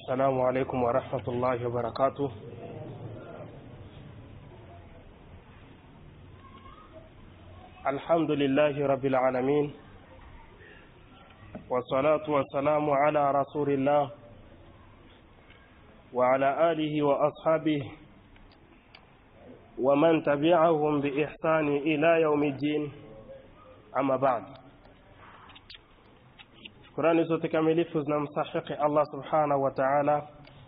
السلام عليكم ورحمة الله وبركاته الحمد لله رب العالمين والصلاة والسلام على رسول الله وعلى آله وأصحابه ومن تبعهم بإحسان إلى يوم الدين أما بعد shukurani zote kamilifu zinamstahiki Allah subhanahu wa ta'ala,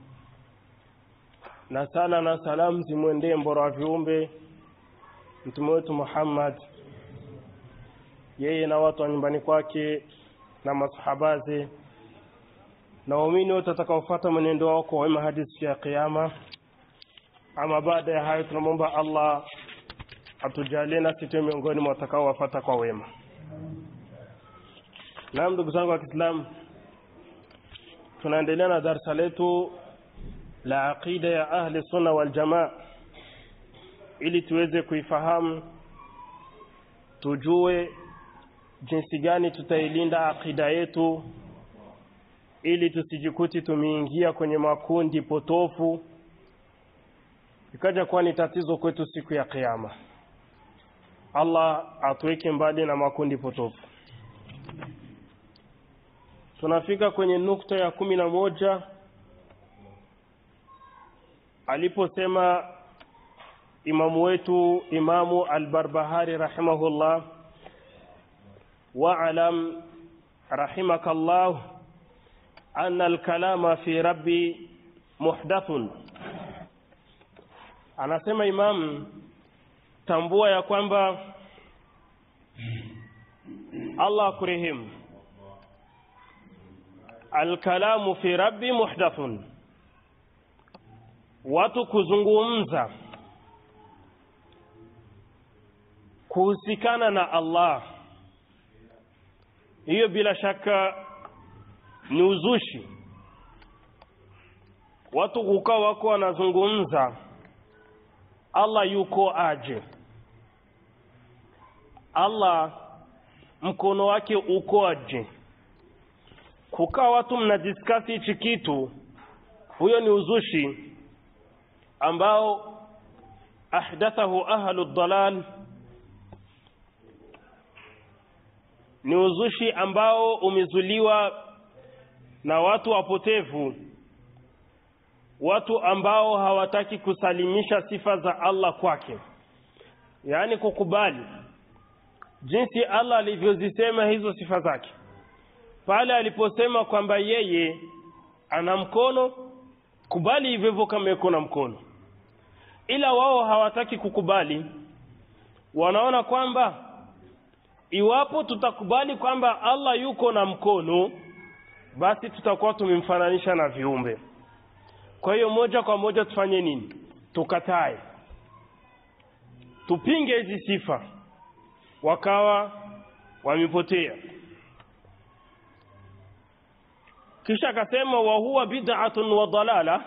na sala na salamu zimwendee mbora wa viumbe mtume wetu Muhammad, yeye na watu wa nyumbani kwake na masahabaze na waumini wote watakaofuata mwenendo wao kwa wema hadi siku ya Kiyama. Ama baada ya hayo, tunamwomba Allah atujalie nasi tuwe miongoni mwa watakaowafuata kwa wema. Naam, ndugu zangu wa Kiislamu, tunaendelea na darsa letu la aqida ya ahli sunna wal jamaa, ili tuweze kuifahamu, tujue jinsi gani tutailinda aqida yetu, ili tusijikuti tumeingia kwenye makundi potofu, ikaja kuwa ni tatizo kwetu siku ya Kiyama. Allah atuweke mbali na makundi potofu. tunafika kwenye nukta ya kumi na moja aliposema imamu wetu imamu albarbahari rahimahullah waalam rahimaka llah ana alkalama fi rabbi muhdathun anasema imamu tambua ya kwamba allah akurehemu alkalamu fi rabbi muhdathun, watu kuzungumza kuhusikana na Allah, hiyo bila shaka ni uzushi. Watu kukaa wako wanazungumza Allah yuko aje, Allah mkono wake uko aje kukaa watu mnadiskasi hichi kitu, huyo ni uzushi ambao ahdathahu ahlu dalal, ni uzushi ambao umezuliwa na watu wapotevu, watu ambao hawataki kusalimisha sifa za Allah kwake, yaani kukubali jinsi Allah alivyozisema hizo sifa zake pale aliposema kwamba yeye ana mkono, kubali hivyo hivyo kama yuko na mkono, ila wao hawataki kukubali. Wanaona kwamba iwapo tutakubali kwamba Allah yuko na mkono, basi tutakuwa tumemfananisha na viumbe. Kwa hiyo moja kwa moja tufanye nini? Tukatae, tupinge hizi sifa. Wakawa wamepotea. kisha akasema wa huwa bid'atun wa dalala,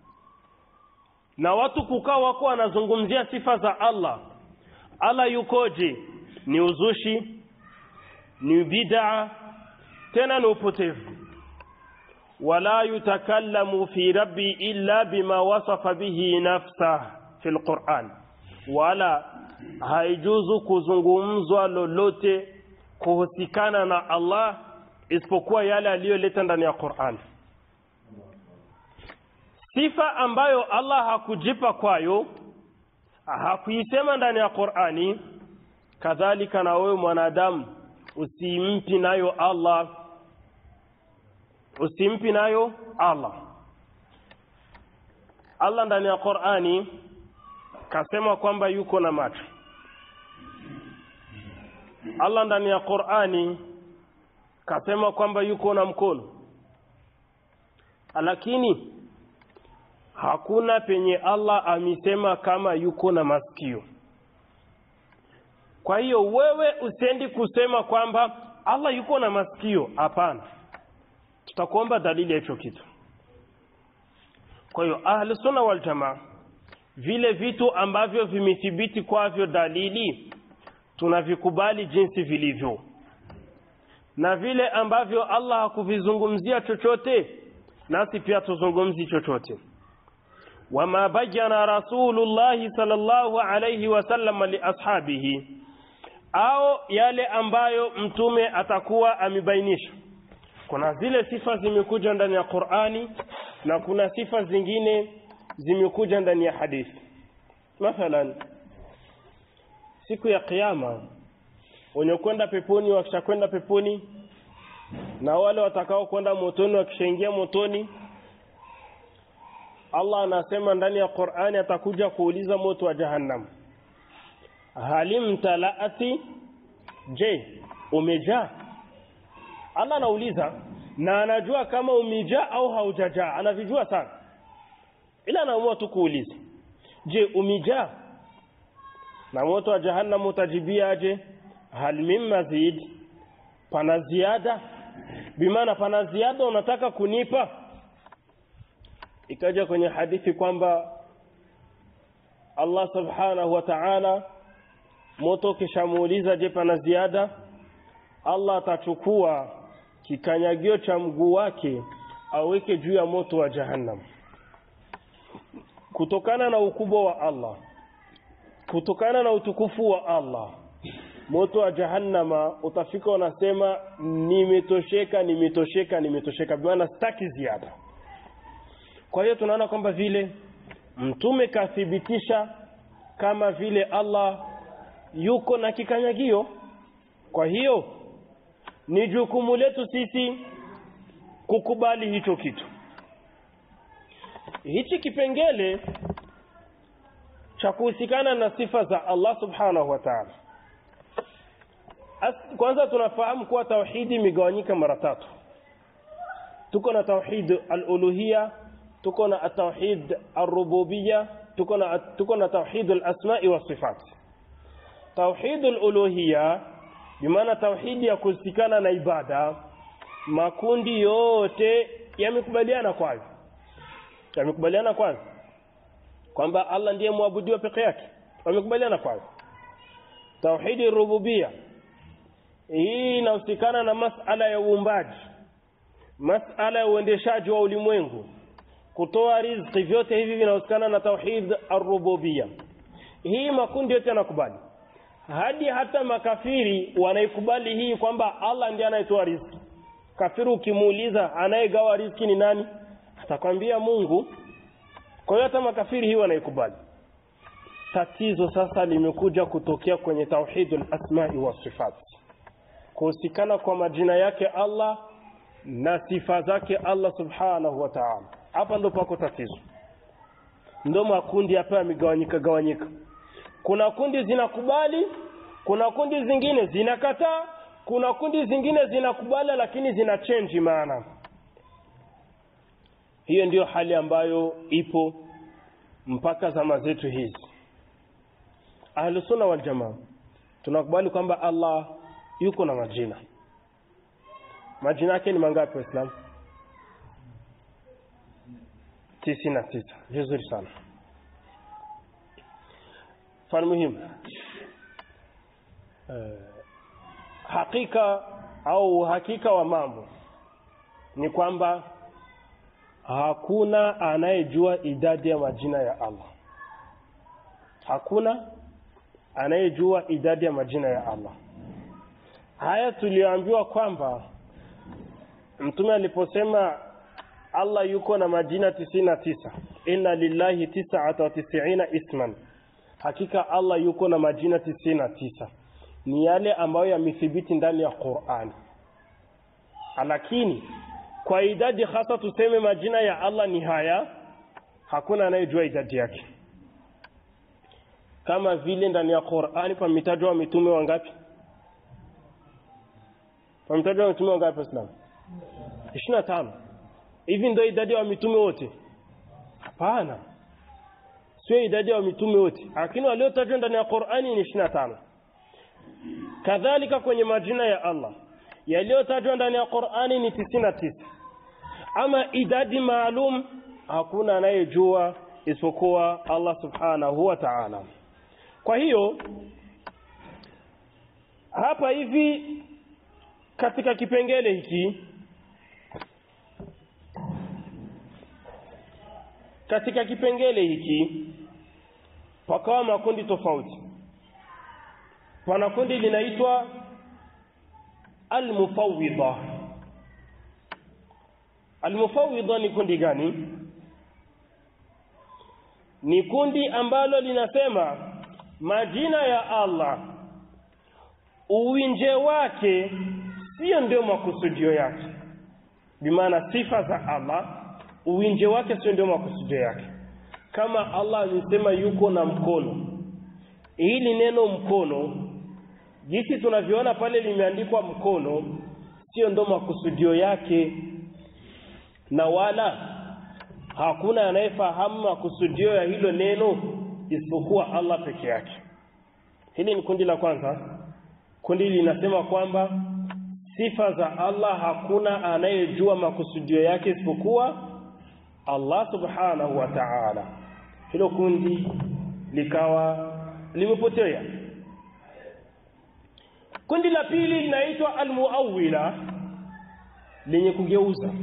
na watu kukaa wako wanazungumzia sifa za Allah. Allah yukoje? Ni uzushi, ni bid'a, tena ni upotevu. wala yutakallamu fi rabbi illa bima wasafa bihi nafsah fi lquran, wala haijuzu kuzungumzwa lolote kuhusikana na Allah isipokuwa yale aliyoleta ndani ya Qur'an. Sifa ambayo Allah hakujipa kwayo, hakuisema ndani ya Qur'ani, kadhalika na wewe mwanadamu usimpi nayo Allah, usimpi nayo Allah. Allah ndani ya Qur'ani kasema kwamba yuko na macho. Allah ndani ya Qur'ani kasema kwamba yuko na mkono, lakini hakuna penye Allah amesema kama yuko na masikio. Kwa hiyo wewe usiendi kusema kwamba Allah yuko na masikio. Hapana, tutakuomba dalili ya hicho kitu. Kwa hiyo ahli sunna wal jamaa, vile vitu ambavyo vimethibiti kwavyo dalili tunavikubali jinsi vilivyo na vile ambavyo Allah hakuvizungumzia chochote nasi pia tuzungumzi chochote wama bayyana rasulullahi sallallahu alayhi wasallam liashabihi au yale ambayo mtume atakuwa amebainisha kuna zile sifa zimekuja ndani ya Qur'ani na kuna sifa zingine zimekuja ndani ya hadithi mathalan siku ya kiyama wenye kwenda peponi wakishakwenda peponi na wale watakao kwenda motoni wakishaingia motoni Allah anasema ndani ya Qur'ani atakuja kuuliza moto wa jahannam halim talaati je umejaa Allah anauliza na anajua kama umejaa au haujajaa anavijua sana ila anaamua tu kuuliza je umejaa na moto wa jahannam utajibia aje hal min mazid pana ziada bimaana pana ziada unataka kunipa ikaja kwenye hadithi kwamba Allah subhanahu wa ta'ala moto kishamuuliza je pana ziada Allah atachukua kikanyagio cha mguu wake aweke juu ya moto wa jahannam kutokana na ukubwa wa Allah kutokana na utukufu wa Allah moto wa jahannama utafika unasema nimetosheka nimetosheka nimetosheka bwana sitaki ziada kwa hiyo tunaona kwamba vile mtume kathibitisha kama vile Allah yuko na kikanyagio kwa hiyo ni jukumu letu sisi kukubali hicho kitu hichi kipengele cha kuhusikana na sifa za Allah subhanahu wa ta'ala kwanza tunafahamu kuwa tauhidi imegawanyika mara tatu tuko na tauhid al-uluhiyya tuko na tauhid ar-rububiyya tuko na tuko na tauhid al-asma'i wa sifat tauhid al-uluhiyya bimaana tauhidi ya kuhusikana na ibada makundi yote yamekubaliana kwayo yamekubaliana kwayo kwamba Allah ndiye muabudiwa peke yake wamekubaliana kwayo tauhidi rububia hii inahusikana na masala ya uumbaji masala ya uendeshaji wa ulimwengu kutoa riziki vyote hivi vinahusikana na tauhid ar-rububia hii makundi yote yanakubali hadi hata makafiri wanaikubali hii kwamba Allah ndiye anayetoa riziki kafiri ukimuuliza anayegawa riziki ni nani atakwambia Mungu kwa hiyo hata makafiri hii wanaikubali tatizo sasa limekuja kutokea kwenye tauhidul asma'i wa sifat kuhusikana kwa majina yake Allah na sifa zake Allah subhanahu wa ta'ala hapa ndo pako tatizo ndo makundi hapa yamegawanyika gawanyika kuna kundi zinakubali kuna kundi zingine zinakataa kuna kundi zingine zinakubali lakini zina change maana hiyo ndiyo hali ambayo ipo mpaka zama zetu hizi ahlusunna wal jamaa tunakubali kwamba Allah yuko na majina majina yake ni mangapi waislamu tisini na tisa vizuri sana mfano muhimu eh, hakika au uhakika wa mambo ni kwamba hakuna anayejua idadi ya majina ya Allah hakuna anayejua idadi ya majina ya Allah haya tulioambiwa kwamba mtume aliposema Allah yuko na majina tisini na tisa inna lillahi tis'ata wa tis'ina isman hakika Allah yuko na majina tisini na tisa ni yale ambayo yamethibiti ndani ya Qur'an lakini kwa idadi hasa tuseme majina ya Allah ni haya hakuna anayejua idadi yake kama vile ndani ya Qur'ani pametajwa mitume wangapi pametajwa mitume wangapi Islam 25 hivi ndio idadi ya mitume wote hapana sio idadi ya mitume wote lakini waliotajwa ndani ya Qur'ani ni 25 kadhalika kwenye majina ya Allah yaliyotajwa ndani ya Qur'ani ni 99 ama idadi maalum hakuna anayejua isipokuwa Allah subhanahu wa ta'ala kwa hiyo hapa hivi katika kipengele hiki katika kipengele hiki pakawa makundi tofauti pana kundi linaitwa almufawidha almufawidha ni kundi gani ni kundi ambalo linasema majina ya Allah uwinje wake sio ndio makusudio yake bimaana sifa za Allah uwinje wake sio ndio makusudio yake kama Allah alisema yuko na mkono hili neno mkono jinsi tunavyoona pale limeandikwa mkono sio ndo makusudio yake na wala hakuna anayefahamu makusudio ya hilo neno isipokuwa Allah peke yake hili ni kundi la kwanza kundi linasema kwamba sifa za Allah hakuna anayejua makusudio yake isipokuwa Allah subhanahu wa ta'ala hilo kundi likawa limepotea kundi la pili linaitwa almuawila lenye kugeuza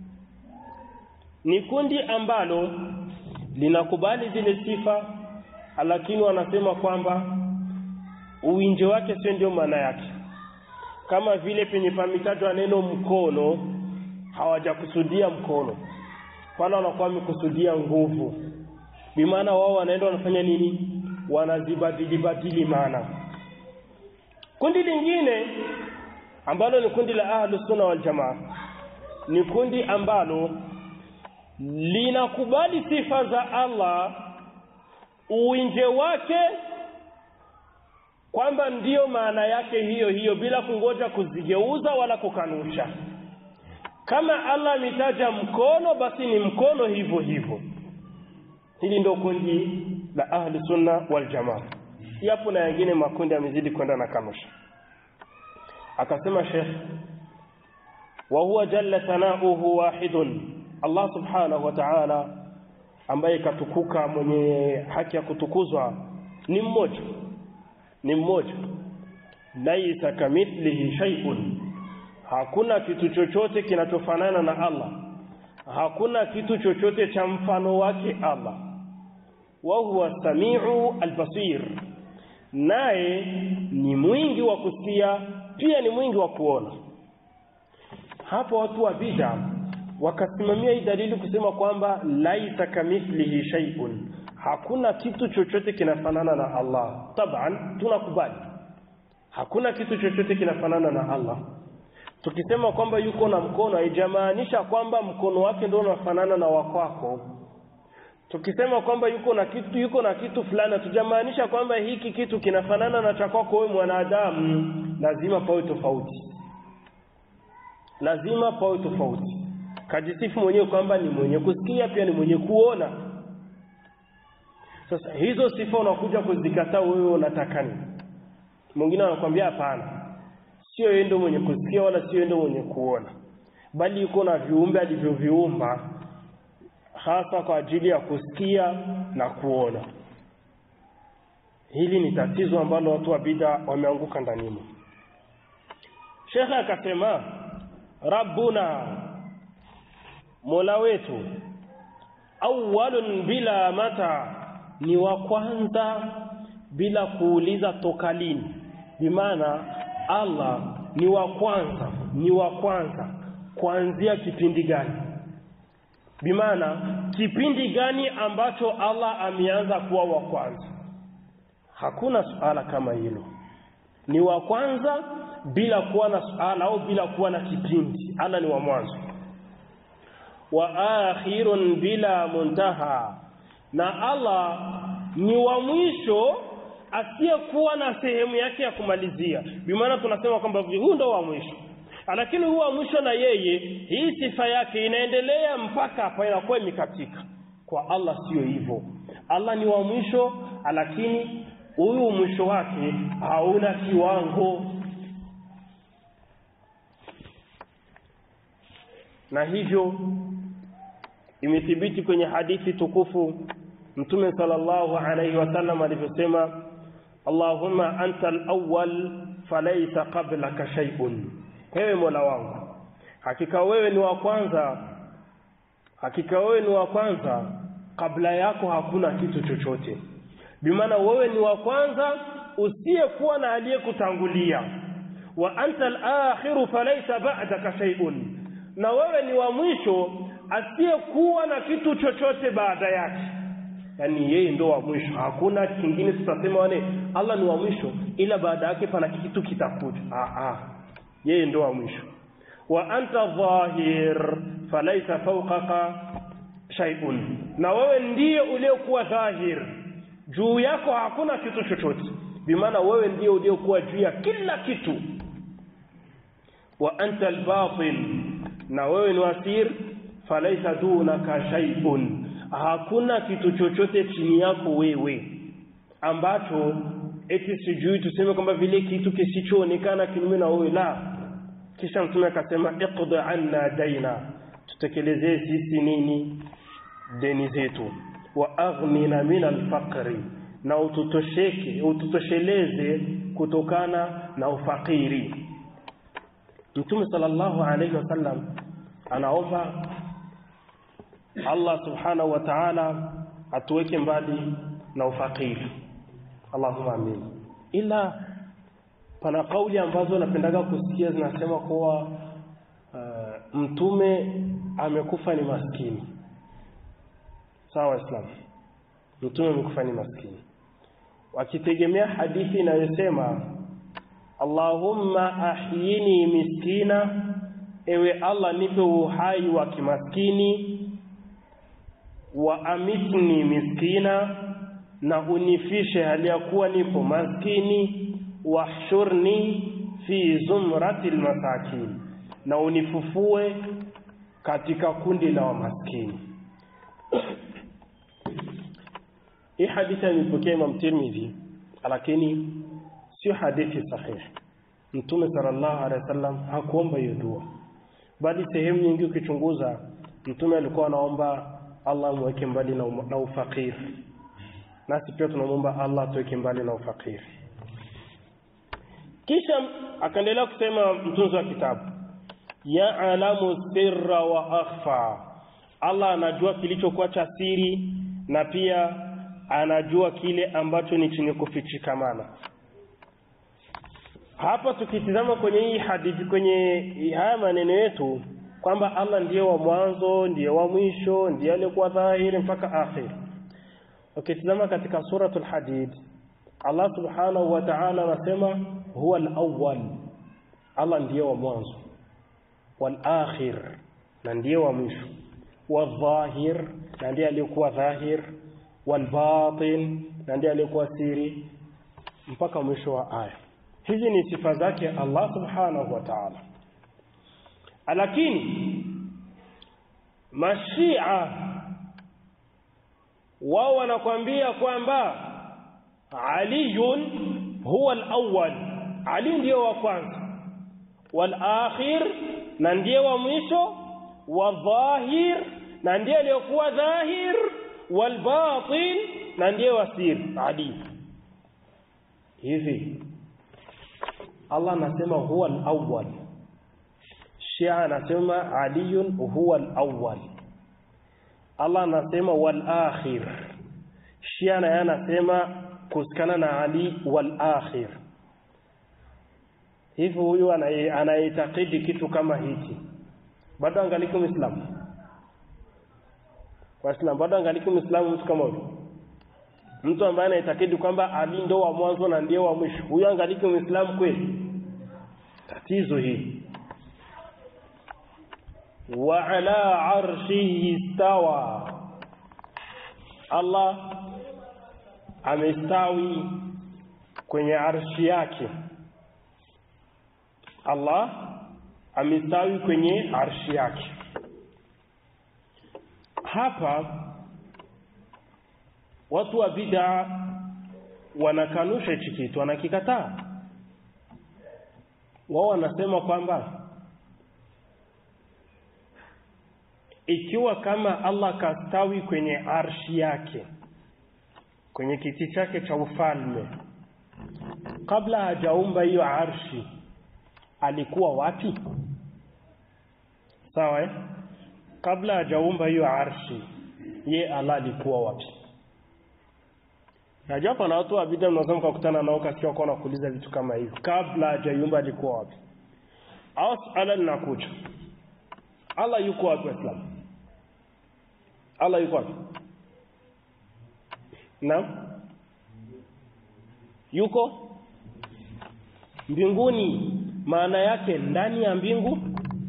ni kundi ambalo linakubali zile sifa lakini wanasema kwamba uwinje wake sio ndio maana yake kama vile penye pametajwa neno mkono hawajakusudia mkono pale wanakuwa wamekusudia nguvu bimaana wao wanaenda wanafanya nini wanazibadili badili maana kundi lingine ambalo ni kundi la ahlus sunna wal jamaa ni kundi ambalo linakubali sifa za Allah uwinje wake kwamba ndiyo maana yake hiyo hiyo bila kungoja kuzigeuza wala kukanusha kama Allah ametaja mkono basi ni mkono hivyo hivyo hili ndio kundi la ahli sunna wal jamaa yapo na yengine makundi yamezidi kwenda na kanusha akasema Sheikh wa huwa jalla sanauhu wahidun Allah subhanahu wa ta'ala ambaye katukuka mwenye haki ya kutukuzwa ni mmoja ni mmoja laisa kamithlihi shay'un hakuna kitu chochote kinachofanana na Allah hakuna kitu chochote cha mfano wake Allah wa huwa samiu albasir naye ni mwingi wa kusikia pia ni mwingi wa kuona hapo watu wa bid'a wakasimamia hii dalili kusema kwamba laisa kamithlihi shay'un hakuna kitu chochote kinafanana na Allah taban tunakubali hakuna kitu chochote kinafanana na Allah tukisema kwamba yuko na mkono haijamaanisha kwamba mkono wake ndio unafanana na wakwako tukisema kwamba yuko na kitu yuko na kitu fulani hatujamaanisha kwamba hiki kitu kinafanana na cha kwako wewe mwanadamu lazima pawe tofauti lazima pawe tofauti kajisifu mwenyewe kwamba ni mwenye kusikia pia ni mwenye kuona sasa hizo sifa unakuja kuzikataa wewe unataka nini mwingine anakuambia hapana sio yeye ndio mwenye kusikia wala sio yeye ndio mwenye kuona bali yuko na viumbe alivyoviumba hasa kwa ajili ya kusikia na kuona hili ni tatizo ambalo watu wa bid'a wameanguka ndani Sheikh akasema rabbuna mola wetu awwalun bila mata ni wa kwanza bila kuuliza toka lini bimaana Allah ni wa kwanza ni wa kwanza kuanzia kipindi gani bimaana kipindi gani ambacho Allah ameanza kuwa wa kwanza hakuna suala kama hilo ni wa kwanza bila kuwa na suala au bila kuwa na kipindi Allah ni wa mwanzo wa akhirun bila muntaha na Allah ni wa mwisho asiyekuwa na sehemu yake ya kumalizia bimaana tunasema kwamba huu ndo wa mwisho lakini huu wa mwisho na yeye hii sifa yake inaendelea mpaka hapa inakuwa imekatika kwa Allah sio hivyo Allah ni wa mwisho lakini huyu mwisho wake hauna kiwango na hivyo imethibiti kwenye hadithi tukufu mtume sallallahu alayhi wasallam alivyosema Allahumma anta al-awwal falaysa qablaka shay'un wewe Mola wangu hakika wewe ni wa kwanza hakika wewe ni wa kwanza kabla yako hakuna kitu chochote bimaana wewe ni wa kwanza usiyekuwa na aliyekutangulia wa anta al-akhiru falaysa ba'daka shay'un na wewe ni wa mwisho asiyekuwa na kitu chochote baada yake yani yeye ndo wa mwisho hakuna kingine tutasema wane Allah ni wa mwisho ila baada yake pana kitu kitakuja ah ah yeye ndo wa mwisho wa anta dhahir falaysa fawqaka shay'un na wewe ndiye uliokuwa dhahir juu yako hakuna kitu chochote bimaana wewe ndiye uliokuwa juu ya kila kitu wa anta albatin na wewe ni wasir falaisa dunaka shay'un hakuna kitu chochote chini yako wewe ambacho eti sijui tuseme kwamba vile kitu kisichoonekana kinyume na wewe la kisha mtume akasema iqdi anna daina tutekelezee sisi nini deni zetu wa aghnina min alfaqri na ututosheke ututosheleze kutokana na ufakiri Mtume sallallahu alayhi wasallam anaomba Allah subhanahu wa ta'ala atuweke mbali na ufakiri Allahumma amin ila pana kauli ambazo napendaga kusikia zinasema kuwa uh, mtume amekufa ni maskini sawa islam mtume amekufa ni maskini wakitegemea hadithi inayosema Allahumma ahyini miskina ewe Allah nipe uhai wa kimaskini wa amitni miskina na unifishe hali ya kuwa nipo maskini wahshurni fi zumrati almasakin na unifufue katika kundi la wamaskini hii hadithi imepokea Imam Tirmidhi lakini sio hadithi sahihi Mtume sallallahu alaihi wasallam hakuomba hiyo dua bali sehemu nyingi ukichunguza Mtume alikuwa anaomba Allah mweke mbali na, na ufakir nasi pia tunamwomba Allah tuweke mbali na ufakir kisha akaendelea kusema mtunzi wa kitabu ya alamu sirra wa akhfa Allah anajua kilichokuwa cha siri na pia anajua kile ambacho ni chenye kufichikamana hapa tukitizama kwenye hii hadithi kwenye haya maneno yetu kwamba Allah ndiye wa mwanzo ndiye wa mwisho ndiye aliyekuwa dhahiri mpaka akhir ukitizama katika suratul hadid Allah subhanahu wa ta'ala anasema huwa al-awwal Allah ndiye wa mwanzo wal akhir na ndiye wa mwisho wadhahir na ndiye aliyekuwa dhahir wal batin na ndiye aliyekuwa siri mpaka mwisho wa aya hizi ni sifa zake Allah subhanahu wa ta'ala lakini mashia wao wanakwambia kwamba aliyun huwa al-awwal ali ndiyo wa kwanza wal akhir na ndiye wa mwisho wa dhahir na ndiye aliyokuwa dhahir wal batin na ndiye wa sir ali hivi Allah anasema huwa al-awwal Shia anasema aliyun huwa al-awwal Allah anasema wal akhir Shia naye anasema kusikana na Ali wal akhir hivi huyu anaitakidi kitu kama hiki bado angaliki muislamu waislamu bado angaliki muislamu mtu kama huyu mtu ambaye anaitakidi kwamba Ali ndo wa mwanzo na ndiye wa mwisho huyu angaliki muislamu kweli tatizo hili wa ala arshihi istawa Allah amestawi kwenye arshi yake Allah amestawi kwenye arshi yake hapa watu wa bid'a wanakanusha hichi kitu wanakikataa wao wanasema kwamba ikiwa kama Allah kastawi kwenye arshi yake kwenye kiti chake cha ufalme kabla hajaumba hiyo arshi alikuwa wapi sawa eh? kabla hajaumba hiyo arshi ye Allah alikuwa wapi najua hapa na watu wa bid'a mnaweza mkakutana nao kasikia wako wanakuuliza vitu kama hivyo kabla hajayumba alikuwa wapi au suala linakuja Allah yuko wapi waislamu Allah yuko wapi naam yuko mbinguni maana yake ndani ya mbingu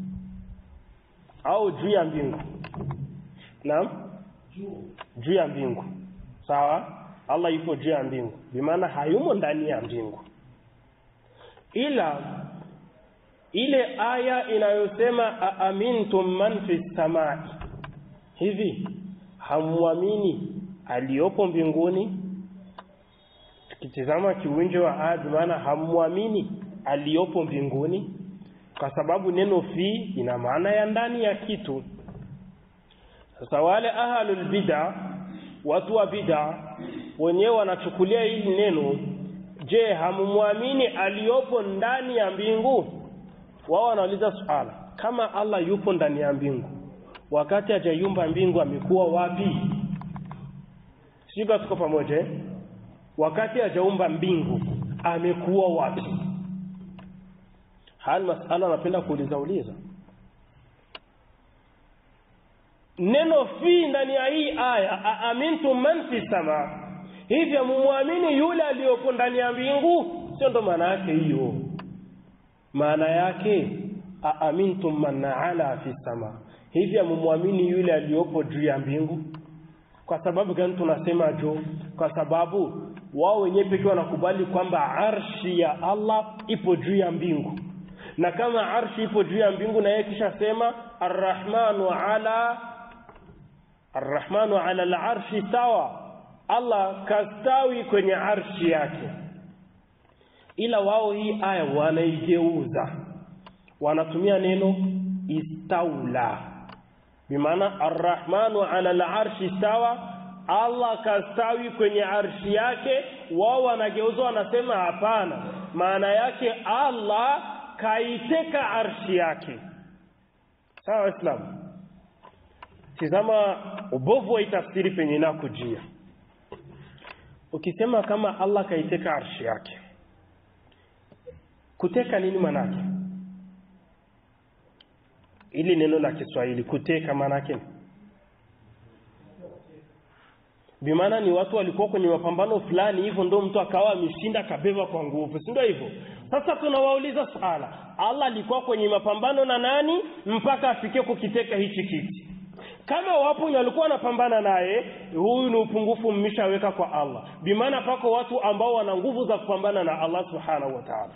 au juu ya mbingu naam juu ya mbingu sawa Allah yupo juu ya mbingu bimaana hayumo ndani ya mbingu ila ile aya inayosema aamintum man fi samai hivi hamwamini aliyopo mbinguni tukitizama kiwinjo wa aya maana hamwamini aliyopo mbinguni kwa sababu neno fi ina maana ya ndani ya kitu sasa wale ahlul bid'a watu wa bid'a wenyewe wanachukulia hili neno je hamumwamini aliyopo ndani ya mbingu wao wanauliza swala kama Allah yupo ndani ya mbingu wakati hajayumba mbingu amekuwa wapi sika tuko pamoja eh? wakati hajaumba mbingu amekuwa wapi hali masala anapenda kuuliza uliza neno fi ndani ya hii aya aamintum man fi sama hivyo mumwamini yule aliyopo ndani ya mbingu sio ndo maana yake hiyo maana yake aamintum man ala fi sama hivyo mumwamini yule aliyopo juu ya mbingu kwa sababu gani tunasema jo kwa sababu wao wenyewe pekee wanakubali kwamba arshi ya Allah ipo juu ya mbingu na kama arshi ipo juu ya mbingu na yeye kisha sema arrahmanu ala arrahmanu ala alarshi sawa Allah kastawi kwenye arshi yake ila wao hii aya wanaigeuza wanatumia neno istaula bimaana arrahmanu ala alarshi sawa Allah kastawi kwenye arshi yake wao wanageuza wanasema hapana maana yake Allah kaiteka arshi yake sawa waislamu tizama ubovu wa tafsiri penye inakujia ukisema kama Allah kaiteka arshi yake kuteka nini manake ili neno la Kiswahili kuteka manake bimaana ni watu walikuwa kwenye mapambano fulani hivyo ndio mtu akawa ameshinda kabeba kwa nguvu si ndio hivyo sasa tunawauliza swala Allah alikuwa kwenye mapambano na nani mpaka afikie kukiteka hichi kiti kama wapo walikuwa wanapambana naye huyu ni upungufu mmeshaweka kwa Allah bimaana pako watu ambao wana nguvu za kupambana na Allah subhanahu wa ta'ala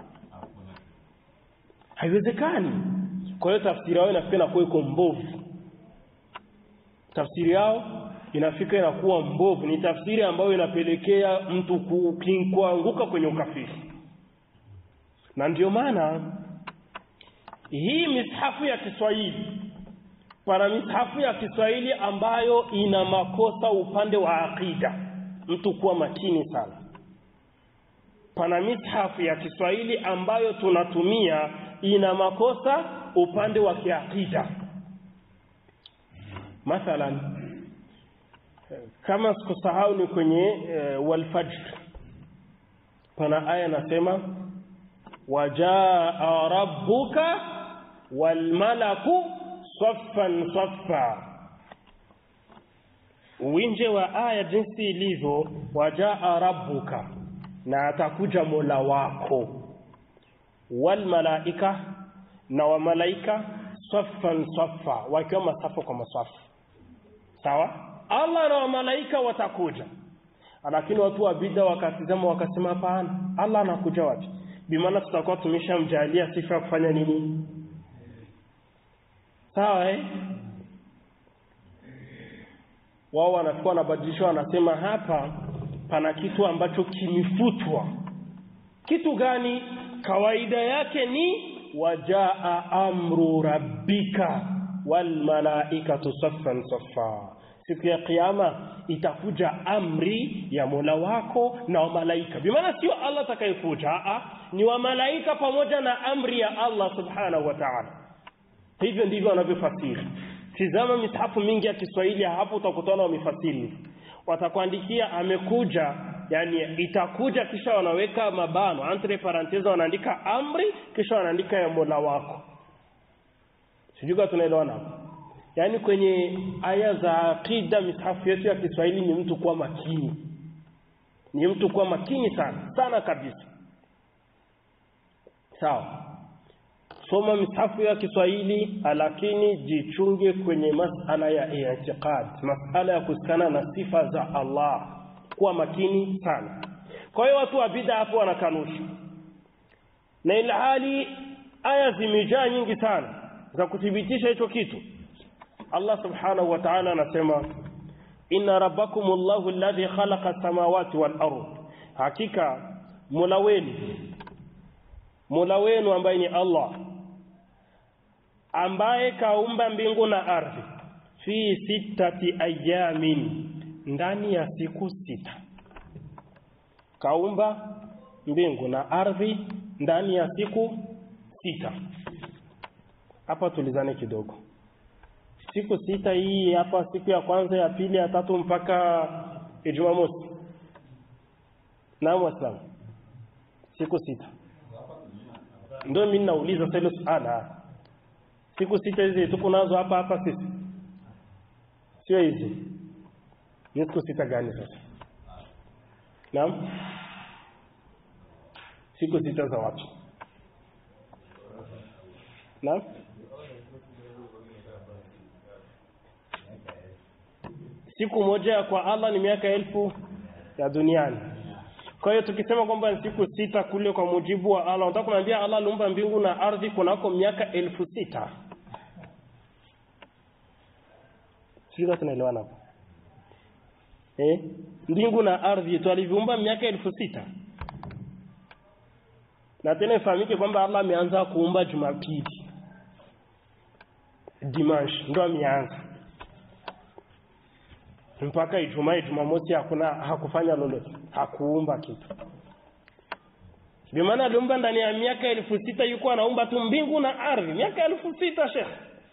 haiwezekani kwa hiyo tafsiri yao inafika inakuwa iko mbovu tafsiri yao inafika inakuwa mbovu ni tafsiri ambayo inapelekea mtu kuanguka kwenye ukafiri na ndio maana hii mishafu ya Kiswahili pana mishafu ya Kiswahili ambayo ina makosa upande wa akida mtu kuwa makini sana pana mishafu ya Kiswahili ambayo tunatumia ina makosa upande wa kiakida mathalan kama sikusahau ni kwenye e, walfajr pana aya nasema wajaa rabbuka walmalaku saffan saffa winje wa aya jinsi ilivyo wajaa rabbuka na atakuja mola wako walmalaika na wamalaika saffan saffa wakiwa masafa kwa masafu sawa Allah na wamalaika watakuja lakini watu wa bid'a wakatizama wakasema hapana Allah anakuja wapi bimaana tutakuwa tumeshamjalia sifa ya kufanya nini sawa eh wao wanakuwa wanabadilishwa wanasema hapa pana kitu ambacho kimefutwa kitu gani kawaida yake ni wajaa amru rabbika wal malaikatu saffan saffa siku ya kiyama itakuja amri ya Mola wako na wa malaika bimaana sio Allah atakayekuja a ni wa malaika pamoja na amri ya Allah subhanahu wa ta'ala hivyo ndivyo wanavyofasiri tizama mishafu mingi ya Kiswahili hapo utakutana wamefasiri watakuandikia amekuja yani itakuja kisha wanaweka mabano entre parenthese wanaandika amri kisha wanaandika ya Mola wako sijui kama tunaelewana hapo yaani kwenye aya za aqida mishafu yetu ya Kiswahili ni mtu kuwa makini ni mtu kuwa makini sana sana kabisa sawa soma mishafu ya Kiswahili lakini jichunge kwenye masala ya i'tiqad masala ya kusikana na sifa za Allah kuwa makini sana kwa hiyo watu wa bid'a hapo wanakanusha na ilhali aya zimejaa nyingi sana za kuthibitisha hicho kitu Allah subhanahu wa ta'ala anasema inna rabbakumullahu alladhi khalaqa samawati wal ard hakika mola wenu mola wenu ambaye ni Allah ambaye kaumba mbingu na ardhi fi sittati ayamin ndani ya siku sita kaumba mbingu na ardhi ndani ya siku sita hapa tulizane kidogo siku sita hii hapa siku ya kwanza ya pili ya tatu mpaka Ijumaa mosi naam waislamu siku sita ndio mimi nauliza sasa hilo suala siku sita hizi tuko nazo hapa hapa sisi sio hizi ni siku sita gani sasa naam siku sita za wapi naam siku moja kwa Allah ni miaka elfu ya duniani kwa hiyo tukisema kwamba ni siku sita kule kwa mujibu wa Allah unataka kuniambia Allah aliumba mbingu na ardhi kunako miaka elfu sita sio tunaelewana hapo eh mbingu na ardhi tu aliviumba miaka elfu sita na tena ifahamike kwamba Allah ameanza kuumba Jumapili Dimanche ndo ameanza mpaka Ijumaa Jumamosi hakuna hakufanya lolote hakuumba kitu bimaana aliumba ndani ya miaka elfu sita yuko anaumba tu mbingu na ardhi miaka elfu sita shekh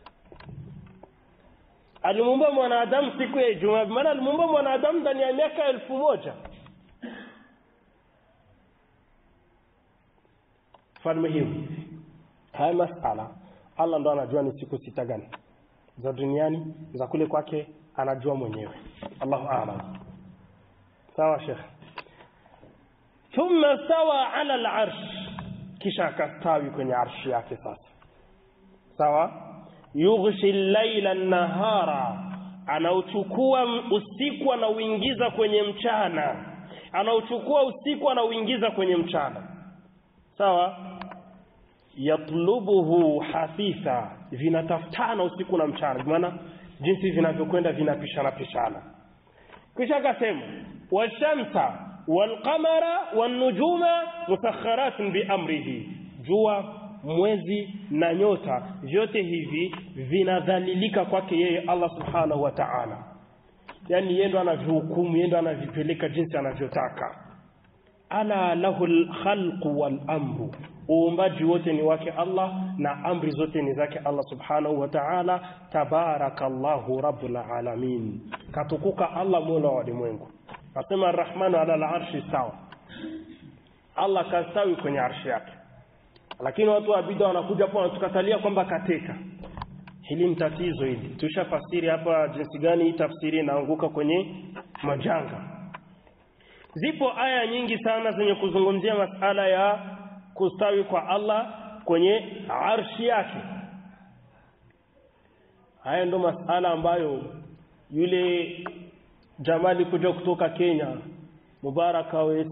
alimuumba mwanadamu siku ya Ijumaa bimaana alimuumba mwanadamu ndani ya miaka elfu moja falme hiyo haya masala Allah ndo anajua ni siku sita gani za duniani za kule kwake anajua mwenyewe Allahu a'lam sawa sheikh thumma stawa ala al-arsh kisha akastawi kwenye arshi yake sasa sawa yughshi al-laila an-nahara anauchukua usiku anauingiza kwenye mchana anauchukua usiku anauingiza kwenye mchana sawa yatlubuhu hafitha vinatafutana usiku na mchana maana jinsi vinavyokwenda vinapishana pishana kisha akasema washamsa walqamara wanujuma musakharatin biamrihi jua mwezi na nyota vyote hivi vinadhalilika kwake yeye Allah subhanahu wa ta'ala yani yeye ndo anavihukumu yeye ndo anavipeleka jinsi anavyotaka ala lahu alkhalqu wal amru uumbaji wote ni wake Allah na amri zote ni zake Allah subhanahu wa ta'ala tabarakallahu rabbul alamin katukuka Allah mola wa ulimwengu nasema arrahmanu ala alarshi sawa Allah kastawi kwenye arshi yake lakini watu wa bid'a wanakuja hapo wanatukatalia kwamba kateka hili ni tatizo hili tushafasiri hapa jinsi gani hii tafsiri inaanguka kwenye majanga zipo aya nyingi sana zenye kuzungumzia masala ya kustawi kwa Allah kwenye arshi yake haya ndo masala ambayo yule jamali kuja kutoka Kenya Mubarak Awes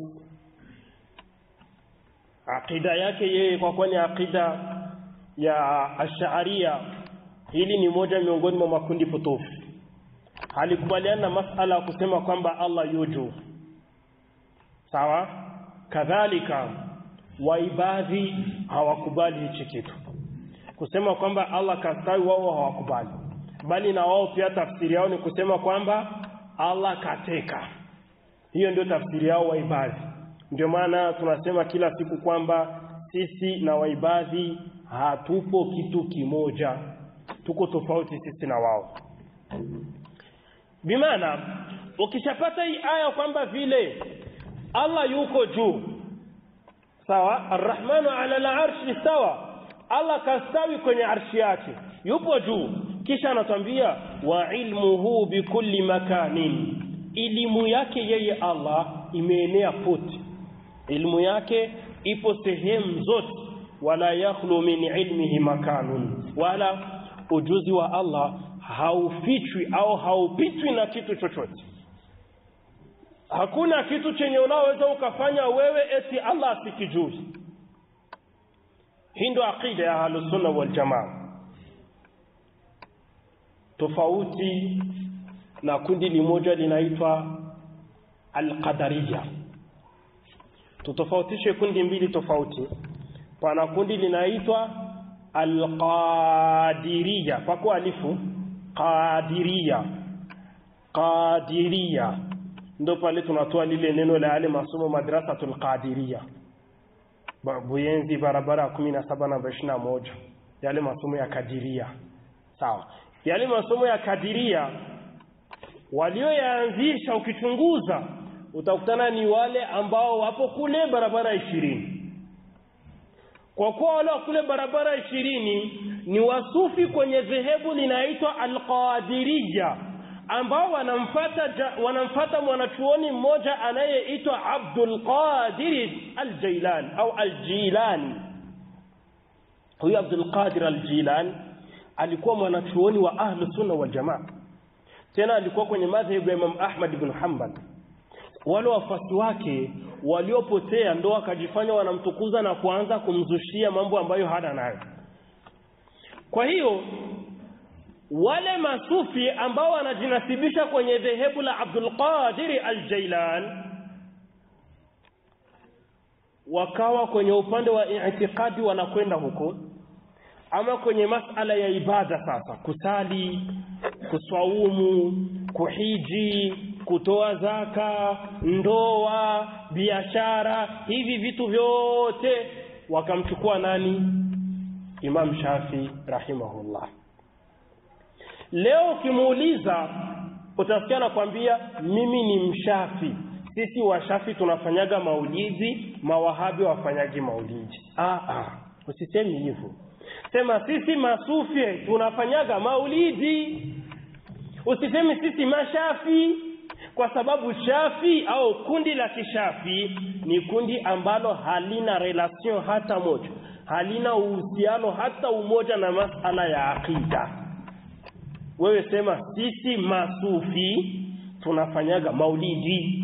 akida yake yeye kwa kwani akida ya Ash'ariyya hili ni moja miongoni mwa makundi potofu halikubaliana na masala ya kusema kwamba Allah yuju sawa kadhalika waibadhi hawakubali hichi kitu kusema kwamba Allah kastawi wao hawakubali bali na wao pia tafsiri yao ni kusema kwamba Allah kateka hiyo ndio tafsiri yao waibadhi ndio maana tunasema kila siku kwamba sisi na waibadhi hatupo kitu kimoja tuko tofauti sisi na wao bimaana ukishapata hii aya kwamba vile Allah yuko juu sawa arrahmanu ala al-arshi istawa Allah kastawi kwenye arshi yake yupo juu kisha anatwambia wa ilmuhu bikulli makanin elimu yake yeye Allah imeenea pote ilmu yake ipo sehemu zote wala yakhlu min ilmihi makanun wala ujuzi wa Allah haufichwi au haupitwi na kitu chochote hakuna kitu chenye unaweza ukafanya wewe eti Allah asikijui hii ndio aqida ya ahlus sunna wal jamaa tofauti na kundi limoja linaitwa alqadariya tutofautishe kundi mbili tofauti pana kundi linaitwa alqadiriya kwa kualifu qadiriya qadiriya ndo pale tunatoa lile neno la yale masomo madrasatul qadiriya Buyenzi barabara ya kumi na saba namba ishirini na moja yale masomo ya kadiria sawa yale masomo ya kadiria walioyaanzisha ukichunguza utakutana ni wale ambao wapo kule barabara ishirini kwa kuwa wale wa kule barabara ishirini ni wasufi kwenye dhehebu linaitwa alqadiriya ambao wanamfata wanamfata mwanachuoni mmoja anayeitwa Abdul Qadir al-Jilani au al-Jilani huyu Abdul Qadir al-Jilani alikuwa mwanachuoni wa ahlu sunna wal jamaa tena alikuwa kwenye madhhabu ya Imam Ahmad ibn Hanbal wale wafuasi wake waliopotea ndo wakajifanya wanamtukuza na kuanza kumzushia mambo ambayo hana nayo kwa hiyo wale masufi ambao wanajinasibisha kwenye dhehebu la Abdul Qadir al-Jailan wakawa kwenye upande wa i'tiqadi wanakwenda huko ama kwenye masala ya ibada sasa kusali kuswaumu kuhiji kutoa zaka ndoa biashara hivi vitu vyote wakamchukua nani Imam Shafi rahimahullah leo ukimuuliza utasikia anakwambia mimi ni mshafi sisi washafi tunafanyaga maulidi mawahabi wafanyagi maulidi ah ah usisemi hivyo sema sisi masufi tunafanyaga maulidi usisemi sisi mashafi kwa sababu shafi au kundi la kishafi ni kundi ambalo halina relation hata moja halina uhusiano hata umoja na masala ya akida wewe sema sisi masufi tunafanyaga maulidi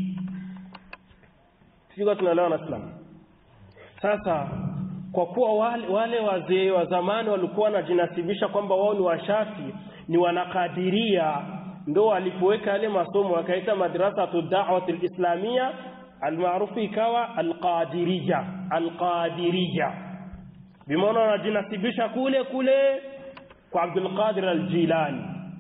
sio tunaelewa na Islam sasa kwa kuwa wale, wale wazee wa zamani walikuwa wanajinasibisha kwamba wao ni washafi ni wanakadiria ndo walipoweka yale masomo wakaita madrasatu da'wat alislamia almaarufu ikawa alqadiriya alqadiriya bimaana wanajinasibisha kule kule kwa Abdul Qadir al-Jilani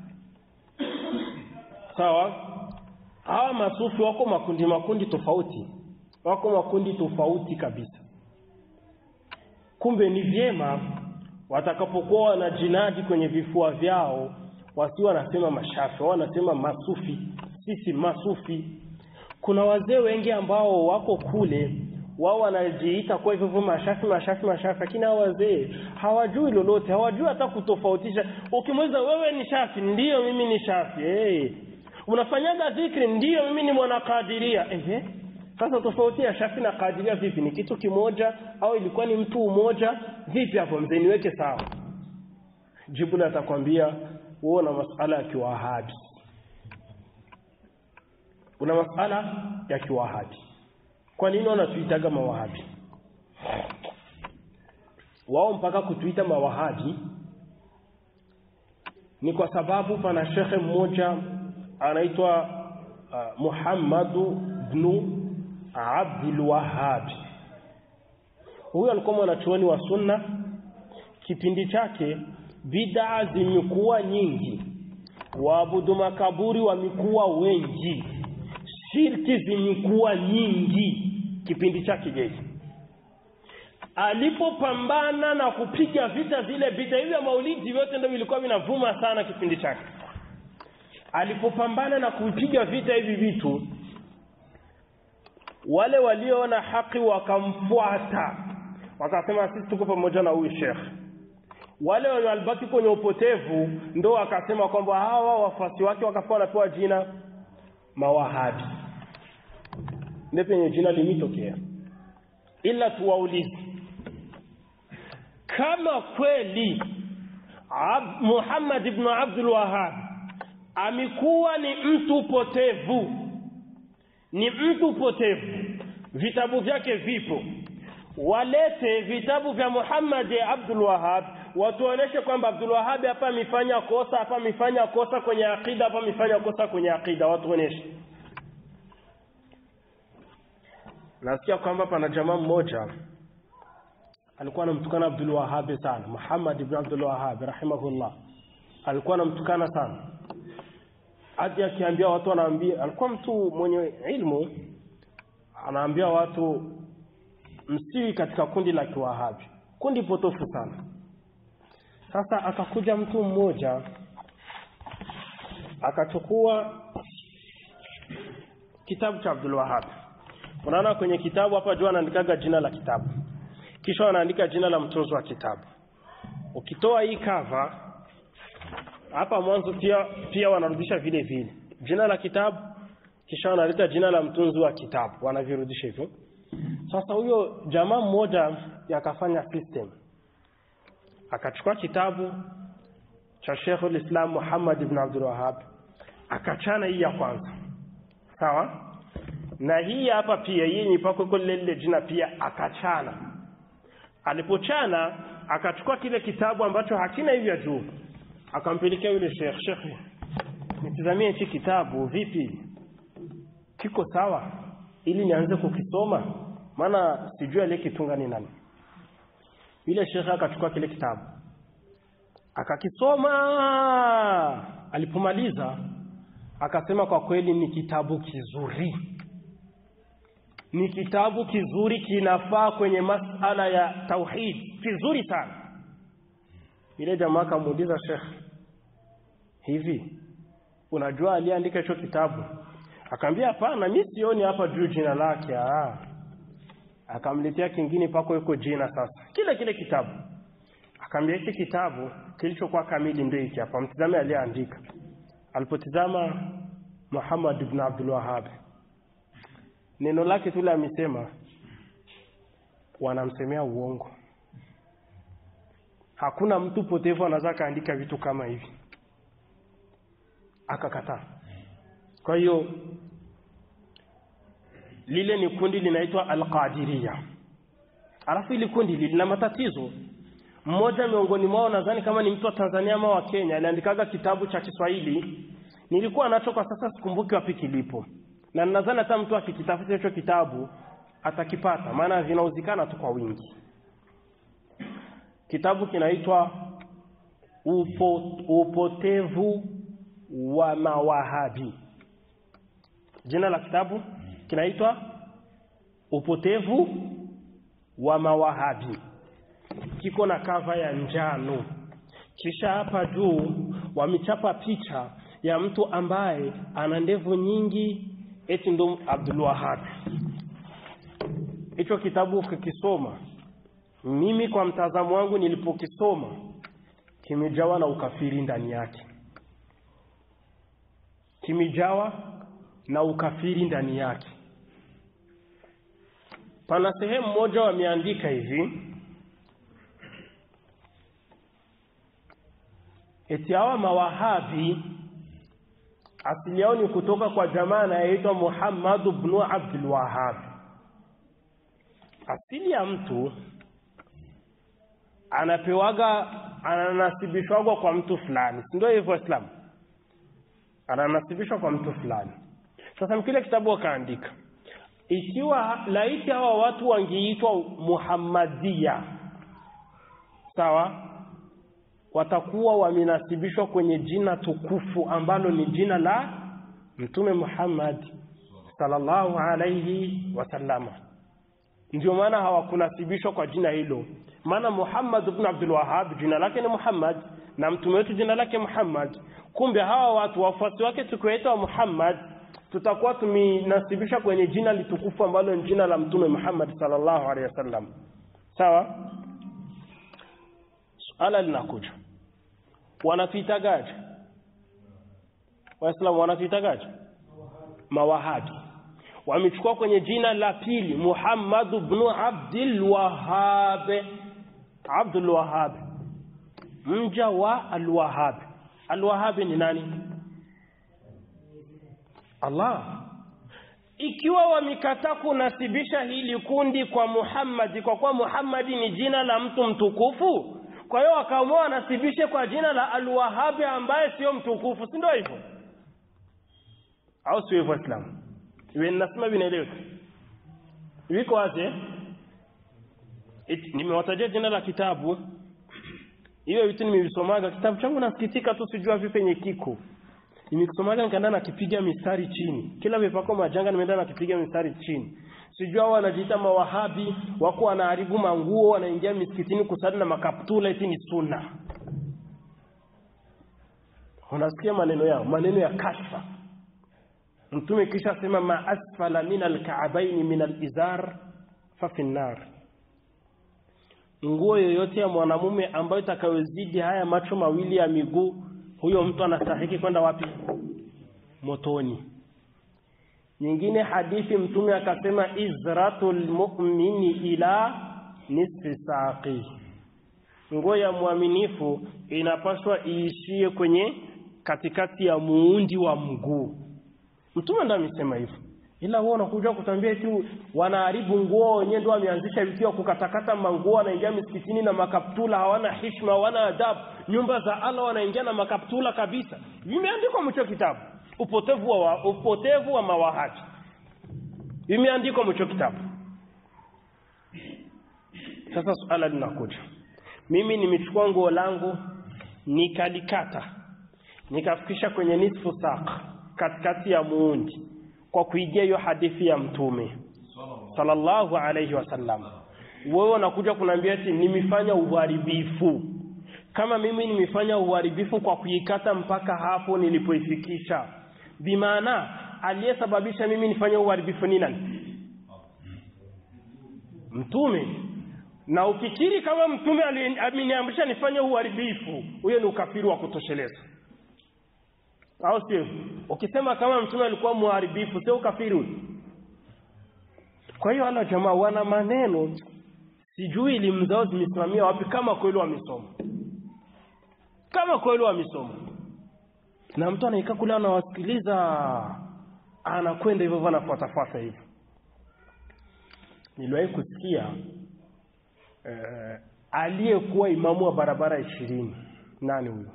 sawa hawa masufi wako makundi makundi tofauti wako makundi tofauti kabisa kumbe ni vyema watakapokuwa wanajinadi kwenye vifua vyao wasiwa wanasema mashafi wao wanasema masufi sisi masufi kuna wazee wengi ambao wako kule wao wanajiita kwa hivyo mashafi mashafi mashafi lakini hao wazee hawajui lolote hawajui hata kutofautisha ukimuuliza wewe ni shafi ndiyo mimi ni shafi hey. unafanyaga dhikri ndiyo mimi ni mwanakadiria ehe sasa tofauti ya shafi na kadiria vipi ni kitu kimoja au ilikuwa ni mtu mmoja vipi hapo mzee niweke sawa jibu la atakwambia wewe una masala ya kiwahabi una masala ya kiwahabi kwa nini wanatuitaga mawahabi wao mpaka kutuita mawahabi ni kwa sababu pana shekhe mmoja anaitwa uh, Muhammadu ibn Abdul Wahhab huyu alikuwa mwanachuoni wa sunna kipindi chake bid'a zimekuwa nyingi waabudu makaburi wamekuwa wengi shirki zimekuwa nyingi kipindi chake jeshi alipopambana na kupiga vita vile vita hivi vya maulidi vyote ndio vilikuwa vinavuma sana kipindi chake alipopambana na kupiga vita hivi vitu wale walioona haki wakamfuata wakasema sisi tuko pamoja na huyu shekh wale walibaki kwenye upotevu ndo wakasema kwamba hawa wafuasi wake wakakuwa wanapewa jina mawahabi ndio penye jina limetokea ila tuwaulize kama kweli Ab Muhammad ibn Abdul Wahhab amekuwa ni mtu potevu ni mtu potevu vitabu vyake vipo walete vitabu vya Muhammad Abdul Wahhab watuoneshe kwamba Abdul Wahhab hapa amefanya kosa hapa amefanya kosa kwenye akida hapa amefanya kosa kwenye akida watuoneshe nasikia kwamba pana jamaa mmoja alikuwa anamtukana Abdul Wahhab sana Muhammad ibn Abdul Wahhab rahimahullah alikuwa anamtukana sana hadi akiambia watu anaambia alikuwa mtu mwenye ilmu anaambia watu msiwi katika kundi la kiwahabi kundi potofu sana sasa akakuja mtu mmoja akachukua kitabu cha Abdul Wahhab unaona kwenye kitabu hapa juu anaandikaga jina la kitabu kisha anaandika jina la mtunzi wa kitabu ukitoa hii cover hapa mwanzo pia pia wanarudisha vile vile jina la kitabu kisha wanaleta jina la mtunzi wa kitabu wanavirudisha hivyo sasa huyo jamaa mmoja yakafanya system akachukua kitabu cha Sheikhul Islam Muhammad ibn Abdul Wahhab akachana hii ya kwanza sawa na hii hapa pia hii ni pako kule lile jina pia akachana alipochana akachukua kile kitabu ambacho hakina hivyo juu akampelekea yule sheikh sheikh nitazamie hichi kitabu vipi kiko sawa ili nianze kukisoma maana sijui aliyekitunga ni nani yule sheikh akachukua kile kitabu akakisoma alipomaliza akasema kwa kweli ni kitabu kizuri ni kitabu kizuri kinafaa kwenye masala ya tauhid kizuri sana ile jamaa akamuuliza Sheikh hivi unajua aliandika hicho kitabu akamwambia hapana mimi sioni hapa juu jina lake ah akamletea kingine pako yuko jina sasa kile kile kitabu akamwambia hiki kitabu kilichokuwa kamili ndio hiki hapa mtizame aliyeandika alipotizama Muhammad ibn Abdul Wahhab neno lake tu amesema wanamsemea uongo hakuna mtu potevu anaweza kaandika vitu kama hivi akakataa kwa hiyo lile ni kundi linaitwa alqadiria alafu ili kundi lina matatizo mmoja miongoni mwao nadhani kama ni mtu wa Tanzania ama wa Kenya aliandikaga kitabu cha Kiswahili nilikuwa nacho kwa sasa sikumbuki wapi kilipo na nadhani hata mtu akikitafuta hicho kitabu atakipata maana vinauzikana tu kwa wingi kitabu kinaitwa upo, upotevu wa mawahabi jina la kitabu kinaitwa upotevu wa mawahabi kiko na kava ya njano kisha hapa juu wamechapa picha ya mtu ambaye ana ndevu nyingi eti ndo Abdul Wahhab hicho kitabu ukikisoma mimi kwa mtazamo wangu nilipokisoma kimejawa na ukafiri ndani yake kimejawa na ukafiri ndani yake pana sehemu moja wameandika hivi eti hawa mawahabi asili yao ni kutoka kwa jamaa anayeitwa Muhammad ibn Abdul Wahhab asili ya mtu anapewaga ananasibishwaga kwa mtu fulani si ndio hivyo Islam ananasibishwa kwa mtu fulani sasa mkile kitabu wakaandika ikiwa laiti hawa watu wangeitwa Muhammadia sawa watakuwa wamenasibishwa kwenye jina tukufu ambalo ni jina la mtume Muhammad sallallahu alayhi wasallama ndio maana hawakunasibishwa kwa jina hilo maana Muhammad ibn Abdul Wahhab jina lake ni Muhammad na mtume wetu jina lake Muhammad kumbe hawa watu wafuasi wake tukiwaita Muhammad tutakuwa tuminasibisha kwenye jina litukufu ambalo ni jina la mtume Muhammad sallallahu alaihi wasallam sawa suala linakuja wanatuitagaje waislamu wanatuitagaje mawahabi wamechukua kwenye jina la pili Muhammad ibn Abdul Wahhab Abdul Wahhab mja wa Al-Wahhab Al-Wahhab ni nani Allah ikiwa wamekataa kunasibisha hili kundi kwa Muhammad kwa kuwa Muhammad ni jina la mtu mtukufu kwa hiyo wakaamua wanasibishe kwa jina la Al-Wahhab ambaye sio mtukufu si ndio hivyo au sio hivyo Islam iwe ninasema vinaeleweka viko wazi nimewatajia jina la kitabu hiyo vitu nimevisomaga kitabu changu nasikitika tu sijua vipi penye kiko nimekisomaga nikaenda nakipiga mistari chini kila vipako majanga nimeenda nakipiga mistari chini sijua wanajiita mawahabi wako wanaharibu manguo wanaingia misikitini kusali na makaptula eti ni sunna unasikia maneno yao maneno ya kashfa mtume kisha sema ma asfala min alka'baini min alizar fa fi nar nguo yoyote ya mwanamume ambayo itakayozidi haya macho mawili ya miguu huyo mtu anastahiki kwenda wapi motoni nyingine hadithi mtume akasema izratul mu'mini ila nisfi saqi nguo ya mwaminifu inapaswa iishie kwenye katikati ya muundi wa mguu mtume ndo amesema hivyo ila wao unakuja kutambia eti wanaharibu nguo wenyewe ndio wameanzisha vitu kukatakata manguo wanaingia misikitini na makaptula hawana heshima hawana adabu nyumba za Allah wanaingia na makaptula kabisa vimeandikwa mcho kitabu upotevu wa upotevu wa mawahabi vimeandikwa mcho kitabu sasa suala linakuja mimi nimechukua nguo langu nikalikata nikafikisha kwenye nisfu saq katikati ya muundi kwa kuigia hiyo hadithi ya mtume sallallahu alayhi wasallam wewe unakuja kuniambia eti nimefanya uharibifu kama mimi nimefanya uharibifu kwa kuikata mpaka hapo nilipoifikisha bimaana aliyesababisha mimi nifanye uharibifu ni nani mtume na ukikiri kama mtume ameniamrisha nifanye uharibifu huyo ni ukafiri wa kutosheleza au sio ukisema kama mtume alikuwa muharibifu sio ukafiri huyo kwa hiyo wala jamaa wana maneno sijui elimu zao zimesimamia wapi kama kweli wamesoma kama kweli wamesoma na mtu anaikaa kule anawasikiliza anakwenda hivyo anafuatafuata hivyo niliwahi kusikia eh, aliyekuwa imamu wa barabara ishirini nani huyo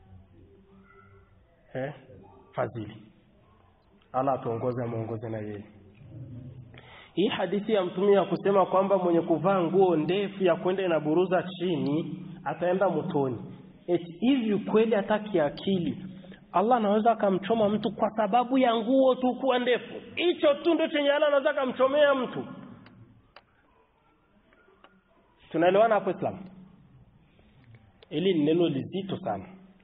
eh? fadhili Allah atuongoze amuongoze na yeye hii hadithi ya mtume ya kusema kwamba mwenye kuvaa nguo ndefu ya kwenda inaburuza chini ataenda motoni eti hivi kweli hata kiakili Allah anaweza akamchoma mtu kwa sababu ya nguo tu kuwa ndefu hicho tu ndio chenye Allah anaweza akamchomea mtu tunaelewana hapo Islam ili ni neno lizito sana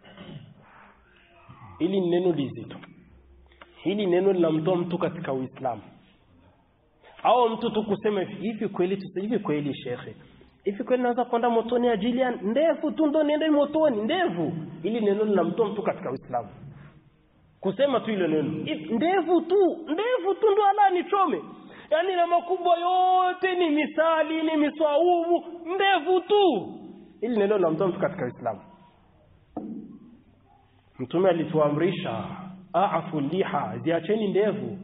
ili ni neno lizito hili neno linamtoa mtu katika Uislamu au mtu tu kusema hivi kweli tu hivi kweli shekhe hivi kweli naweza kwenda motoni ajili ya ndefu tu ndo niende motoni ndevu ili neno linamtoa mtu katika Uislamu kusema tu ile neno ndevu tu ndevu tu ndo ala nichome yaani na makubwa yote ni misali ni miswaubu ndevu tu ili neno linamtoa mtu katika Uislamu Mtume alituamrisha aafu liha ziacheni ndevu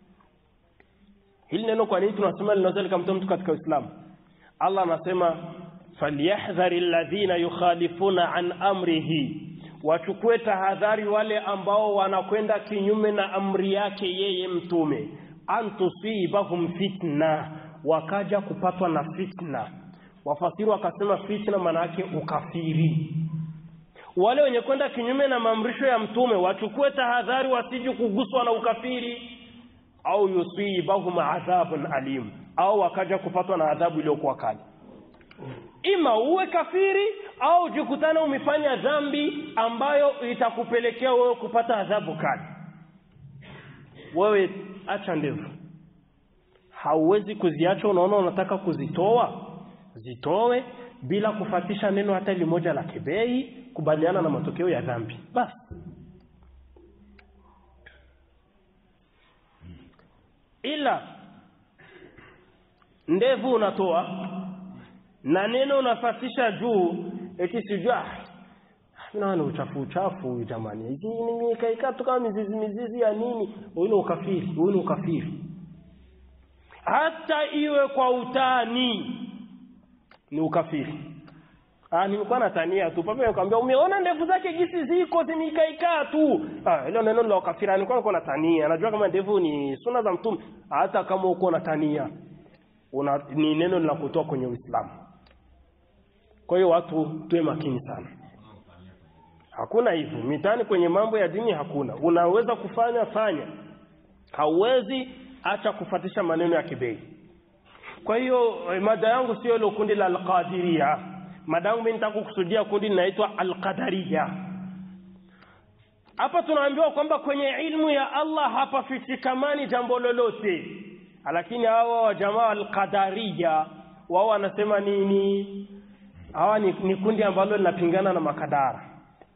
hili neno kwa nini tunasema linaweza likamtoa mtu katika Uislamu Allah anasema falyahdhari alladhina yukhalifuna an amrihi wachukue tahadhari wale ambao wanakwenda kinyume na amri yake yeye mtume antusibahum fitna wakaja kupatwa na fitna wafasiri wakasema fitna maana yake ukafiri wale wenye kwenda kinyume na maamrisho ya mtume wachukue tahadhari wasije kuguswa na ukafiri au yusibahum adhabun alim au wakaja kupatwa na adhabu iliyokuwa kali ima uwe kafiri au jikutana umefanya dhambi ambayo itakupelekea wewe kupata adhabu kali wewe acha ndevu hauwezi kuziacha unaona unataka kuzitoa zitowe bila kufatisha neno hata limoja la kebei kubaliana na matokeo ya dhambi basi ila ndevu unatoa na neno unafatisha juu eti sijua naona uchafu uchafu jamani hizi ni kaikaa tu kama mizizi mizizi ya nini huyu ni ukafiri huyu ni ukafiri hata iwe kwa utani ni ukafiri ah nilikuwa natania tu papa nikamwambia umeona ndevu zake gisi ziko zimekaikaa tu ah hilo neno la ukafiri nilikuwa niko natania najua kama ndevu ni suna za mtume hata kama uko natania una ni neno linakutoa kwenye Uislamu kwa hiyo watu tuwe makini sana hakuna hivyo mitani kwenye mambo ya dini hakuna unaweza kufanya fanya hauwezi acha kufatisha maneno ya kibei kwa hiyo mada yangu sio ile kundi la alqadiria mada yangu mimi nitaka kukusudia kundi linaitwa alqadariya hapa tunaambiwa kwamba kwenye ilmu ya Allah hapafichikamani jambo lolote lakini hawa wa jamaa alqadariya wao wanasema nini hawa ni, ni kundi ambalo linapingana na makadara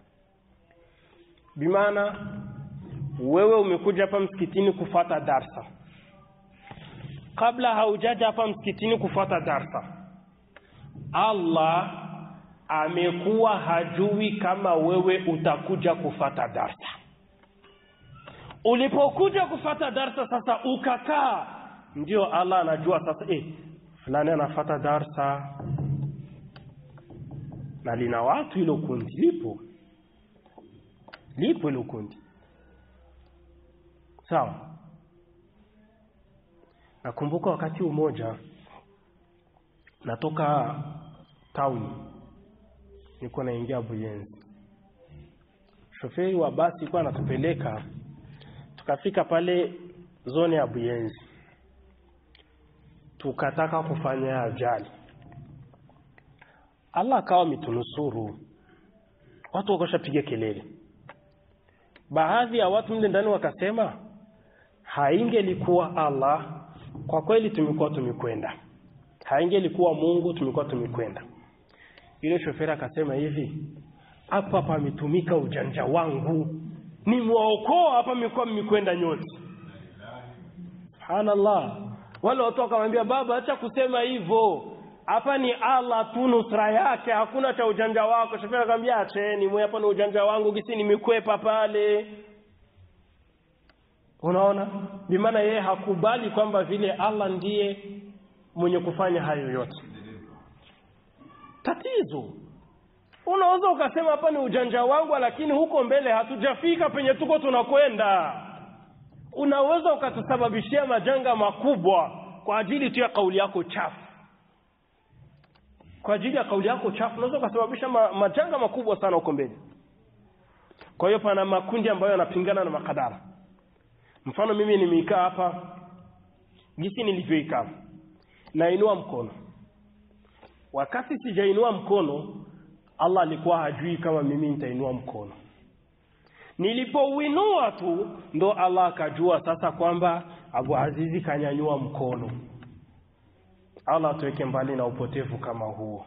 bimaana wewe umekuja hapa msikitini kufata darsa kabla haujaja hapa msikitini kufata darsa Allah amekuwa hajui kama wewe utakuja kufata darsa ulipokuja kufata darsa sasa ukakaa ndio Allah anajua sasa eh fulani anafata darsa na lina watu hilo kundi lipo lipo hilo kundi sawa nakumbuka wakati umoja natoka town nilikuwa naingia Buyenzi shoferi wa basi alikuwa anatupeleka tukafika pale zone ya Buyenzi tukataka kufanya ajali Allah akawa mitunusuru watu wakashapiga kelele baadhi ya watu mle ndani wakasema haingelikuwa Allah kwa kweli tumekuwa tumekwenda haingelikuwa Mungu tumekuwa tumekwenda yule shoferi akasema hivi hapa pametumika ujanja wangu nimwaokoa hapa mlikuwa mmekwenda nyote subhanallah wale watu wakamwambia baba acha kusema hivyo hapa ni Allah tu nusra yake hakuna cha ujanja wako shoferi akamwambia acheni mwe hapa ni ujanja wangu gisi nimekwepa pale unaona bimaana yeye hakubali kwamba vile Allah ndiye mwenye kufanya hayo yote tatizo unaweza ukasema hapa ni ujanja wangu lakini huko mbele hatujafika penye tuko tunakwenda unaweza ukatusababishia majanga makubwa kwa ajili tu ya kauli yako chafu kwa ajili ya kauli yako chafu unaweza ukasababisha ma, majanga makubwa sana huko mbele kwa hiyo pana makundi ambayo yanapingana na makadara mfano mimi nimeikaa hapa jinsi nilivyoikaa nainua mkono wakati sijainua mkono Allah alikuwa hajui kama mimi nitainua mkono nilipouinua tu ndo Allah akajua sasa kwamba Abu Azizi kanyanyua mkono Allah tuweke mbali na upotevu kama huo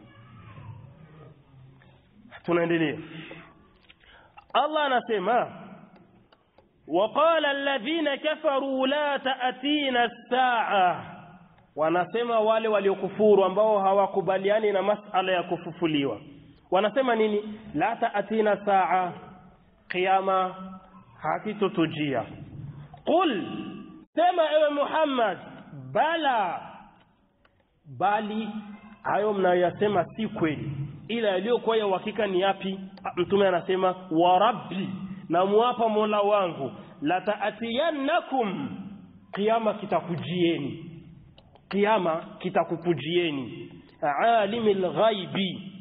tunaendelea Allah anasema وقال الذين كفروا لا تأتينا الساعة wanasema wale waliokufuru ambao hawakubaliani na masala ya kufufuliwa wanasema nini la taatina saa qiyama hakitotujia qul sema ewe Muhammad bala bali hayo mnayoyasema si kweli ila yaliyokuwa ya uhakika ni yapi mtume anasema wa rabbi na muapa mola wangu la taatiyannakum qiyama kitakujieni kiama kitakukujieni alimil ghaibi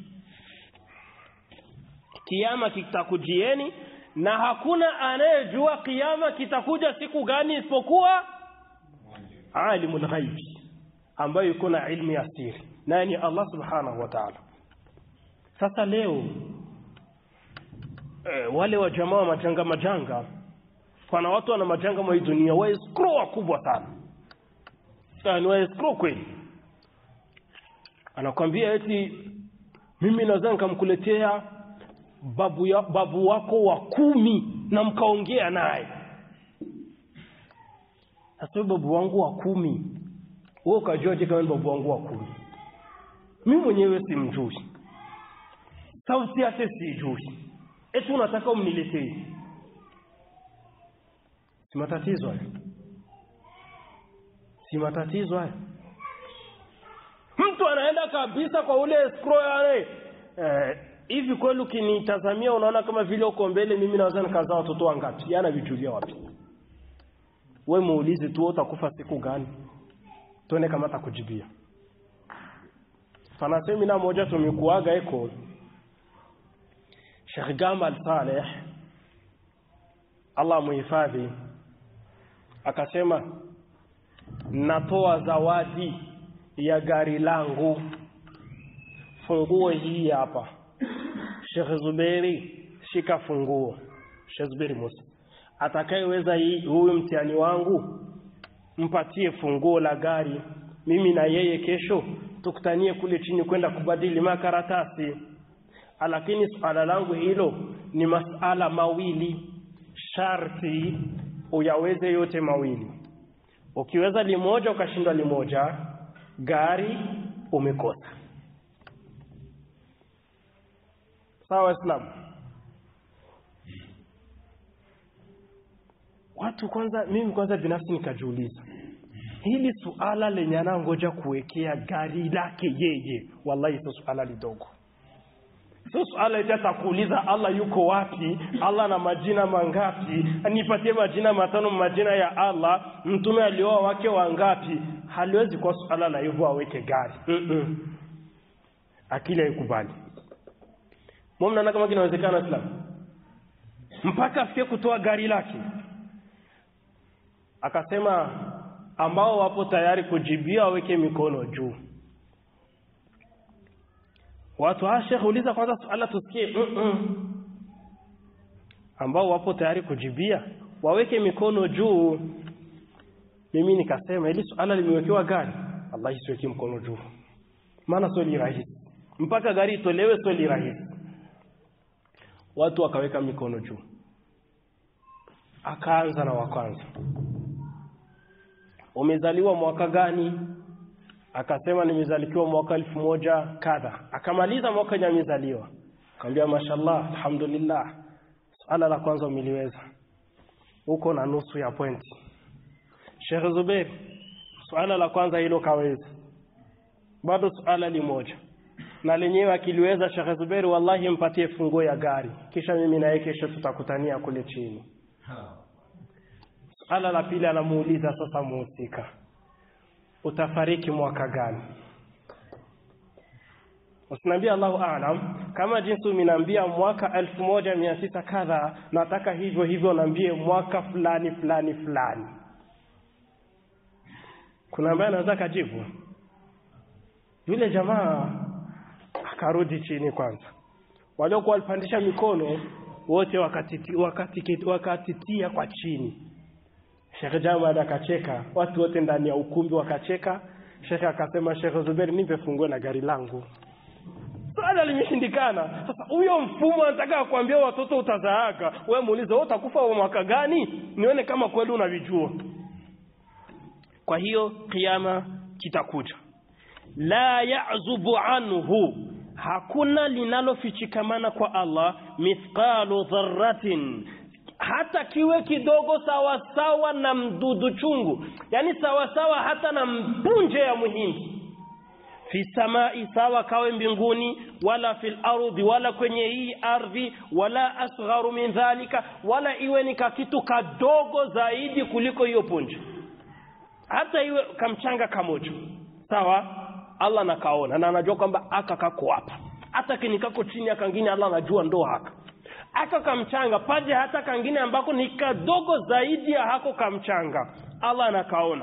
kiama kitakujieni na hakuna anayejua kiama kitakuja siku gani isipokuwa alimul ghaibi ambayo yuko na ilmu ya siri naye ni Allah subhanahu wa ta'ala sasa leo e, wale wa jamaa wa majanga majanga pana watu wana majanga mwa hii dunia wa escrow wakubwa sana sana ni wa escrow kweli anakwambia eti mimi naweza nikamkuletea babu, ya, babu wako wa kumi na mkaongea naye sasa babu wangu wa kumi wewe ukajuaje kama ni babu wangu wa kumi mimi mwenyewe simjui sauti yake sijui eti unataka umniletee si matatizo hayo si matatizo hayo mtu anaenda kabisa kwa ule scroll yale eh, hivi kweli ukinitazamia unaona kama vile uko mbele mimi naweza nikazaa watoto wangapi yana vijulia wapi we muulize tu utakufa siku gani tuone kama atakujibia pana semina moja tumekuaga iko Sheikh Gamal Saleh Allah muhifadhi akasema natoa zawadi ya gari langu funguo hii hapa Sheikh Zuberi shika funguo Sheikh Zuberi Musa atakayeweza hii huyu mtihani wangu mpatie funguo la gari mimi na yeye kesho tukutanie kule chini kwenda kubadili makaratasi lakini suala langu hilo ni masala mawili sharti uyaweze yote mawili ukiweza limoja ukashindwa limoja gari umekosa sawa waislamu watu kwanza mimi kwanza binafsi nikajiuliza hili suala lenye anangoja kuwekea gari lake yeye wallahi sio suala lidogo sio suala eti atakuuliza Allah yuko wapi Allah na majina mangapi nipatie majina matano majina ya Allah mtume alioa wake wangapi haliwezi kuwa suala la hivyo aweke gari mm -mm. akili haikubali mnaona kama kinawezekana Islam mpaka afike kutoa gari lake akasema ambao wapo tayari kujibia waweke mikono juu watu ah shekhe uliza kwanza swala tusikie mm -mm. ambao wapo tayari kujibia waweke mikono juu mimi nikasema ili swala limewekewa gari Allah isiweke mkono juu maana sio rahisi mpaka gari itolewe sio rahisi watu wakaweka mikono juu akaanza na wa kwanza umezaliwa mwaka gani akasema nimezalikiwa mwaka elfu moja kadha akamaliza mwaka yenye amezaliwa akamwambia mashallah alhamdulillah swala la kwanza umeliweza uko na nusu ya pointi Sheikh Zubair swala la kwanza hilo kaweza bado swala limoja na lenyewe akiliweza Sheikh Zubair wallahi mpatie funguo ya gari kisha mimi na yeye kesho tutakutania kule chini swala la pili anamuuliza sasa muhusika utafariki mwaka gani usiniambia Allahu aalam kama jinsi umeniambia mwaka elfu moja mia tisa kadha nataka hivyo hivyo naambie mwaka fulani fulani fulani kuna ambaye anaweza kajibu yule jamaa akarudi chini kwanza waliokuwa walipandisha mikono wote wakatitia wakati, wakati kwa chini Sheikh Jamal akacheka, watu wote ndani ya ukumbi wakacheka. Sheikh akasema, Sheikh Zubair, nipe funguo na gari langu. Swala limeshindikana. Sasa huyo mfumo anataka kuambia watoto utazaaka, wewe muulize wewe utakufa wa mwaka gani, nione kama kweli unavijua. Kwa hiyo kiyama kitakuja, la ya'zubu anhu, hakuna linalofichikamana kwa Allah mithqalu dharratin hata kiwe kidogo sawa sawa na mdudu chungu yani sawa sawa hata na mpunje ya muhindi fi samai sawa kawe mbinguni wala fil ardhi wala kwenye hii ardhi wala asgharu min dhalika wala iwe ni kakitu kadogo zaidi kuliko hiyo punje hata iwe kamchanga kamoja sawa Allah nakaona na anajua kwamba aka kako hapa hata kinikako chini akangine Allah anajua ndo haka aka kamchanga paje hata kangine ambako ni kadogo zaidi ya hako kamchanga Allah anakaona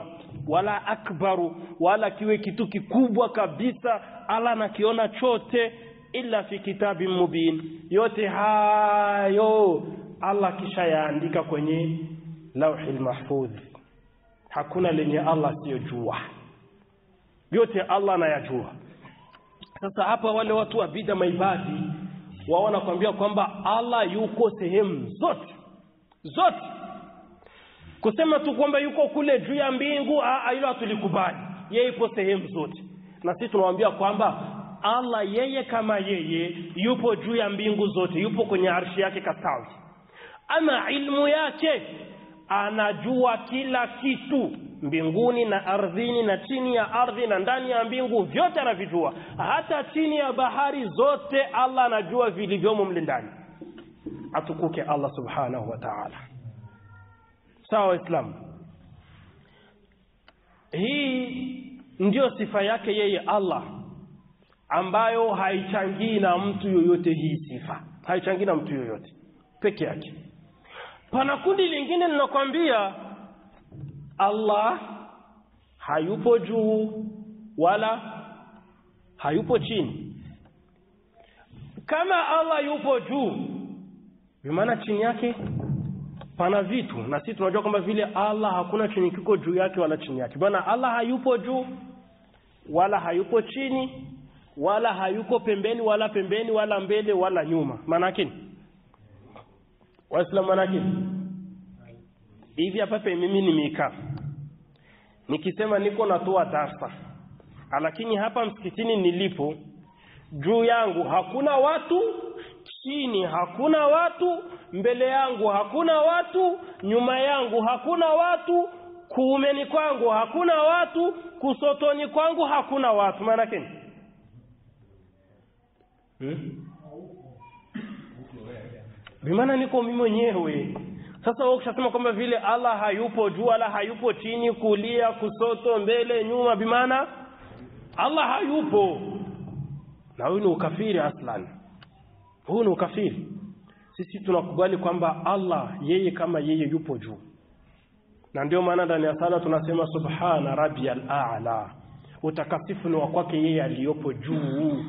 wala akbaru wala kiwe kitu kikubwa kabisa Allah anakiona chote illa fi kitabin mubin yote hayo Allah kisha yaandika kwenye lauhil mahfudh hakuna lenye Allah siyojua yote Allah anayajua sasa hapa wale watu wa bida maibadi wao wanakuambia kwamba Allah yuko sehemu zote zote kusema tu kwamba yuko kule juu ya mbingu hilo hatulikubali yeye yupo sehemu zote na sisi tunamwambia kwamba Allah yeye kama yeye yupo juu ya mbingu zote yupo kwenye arshi yake kastawi ama ilmu yake anajua kila kitu mbinguni na ardhini na chini ya ardhi na ndani ya mbingu vyote anavijua hata chini ya bahari zote Allah anajua vilivyomo mle ndani atukuke Allah subhanahu wa ta'ala sawa waislamu hii ndiyo sifa yake yeye Allah ambayo haichangii na mtu yoyote hii sifa haichangii na mtu yoyote peke yake pana kundi lingine linakwambia Allah hayupo juu wala hayupo chini kama Allah yupo juu bimaana chini yake pana vitu na sisi tunajua kwamba vile Allah hakuna chenye kiko juu yake wala chini yake bwana Allah hayupo juu wala hayupo chini wala hayuko pembeni wala pembeni wala mbele wala nyuma maanake ni waislamu maanake hivi hapa mimi nimekaa nikisema niko natoa darsa lakini hapa msikitini nilipo juu yangu hakuna watu chini hakuna watu mbele yangu hakuna watu nyuma yangu hakuna watu kuumeni kwangu hakuna watu kusotoni kwangu hakuna watu maanake hmm? bimaana niko mimi mwenyewe sasa wewe ukishasema kwamba vile Allah hayupo juu wala hayupo chini kulia kusoto mbele nyuma bimaana Allah hayupo na huyu ni ukafiri aslan huu ni ukafiri sisi tunakubali kwamba Allah yeye kama yeye yupo juu na ndio maana ndani ya sala tunasema subhana rabbiyal a'la utakasifu ni wa kwake yeye aliyopo juu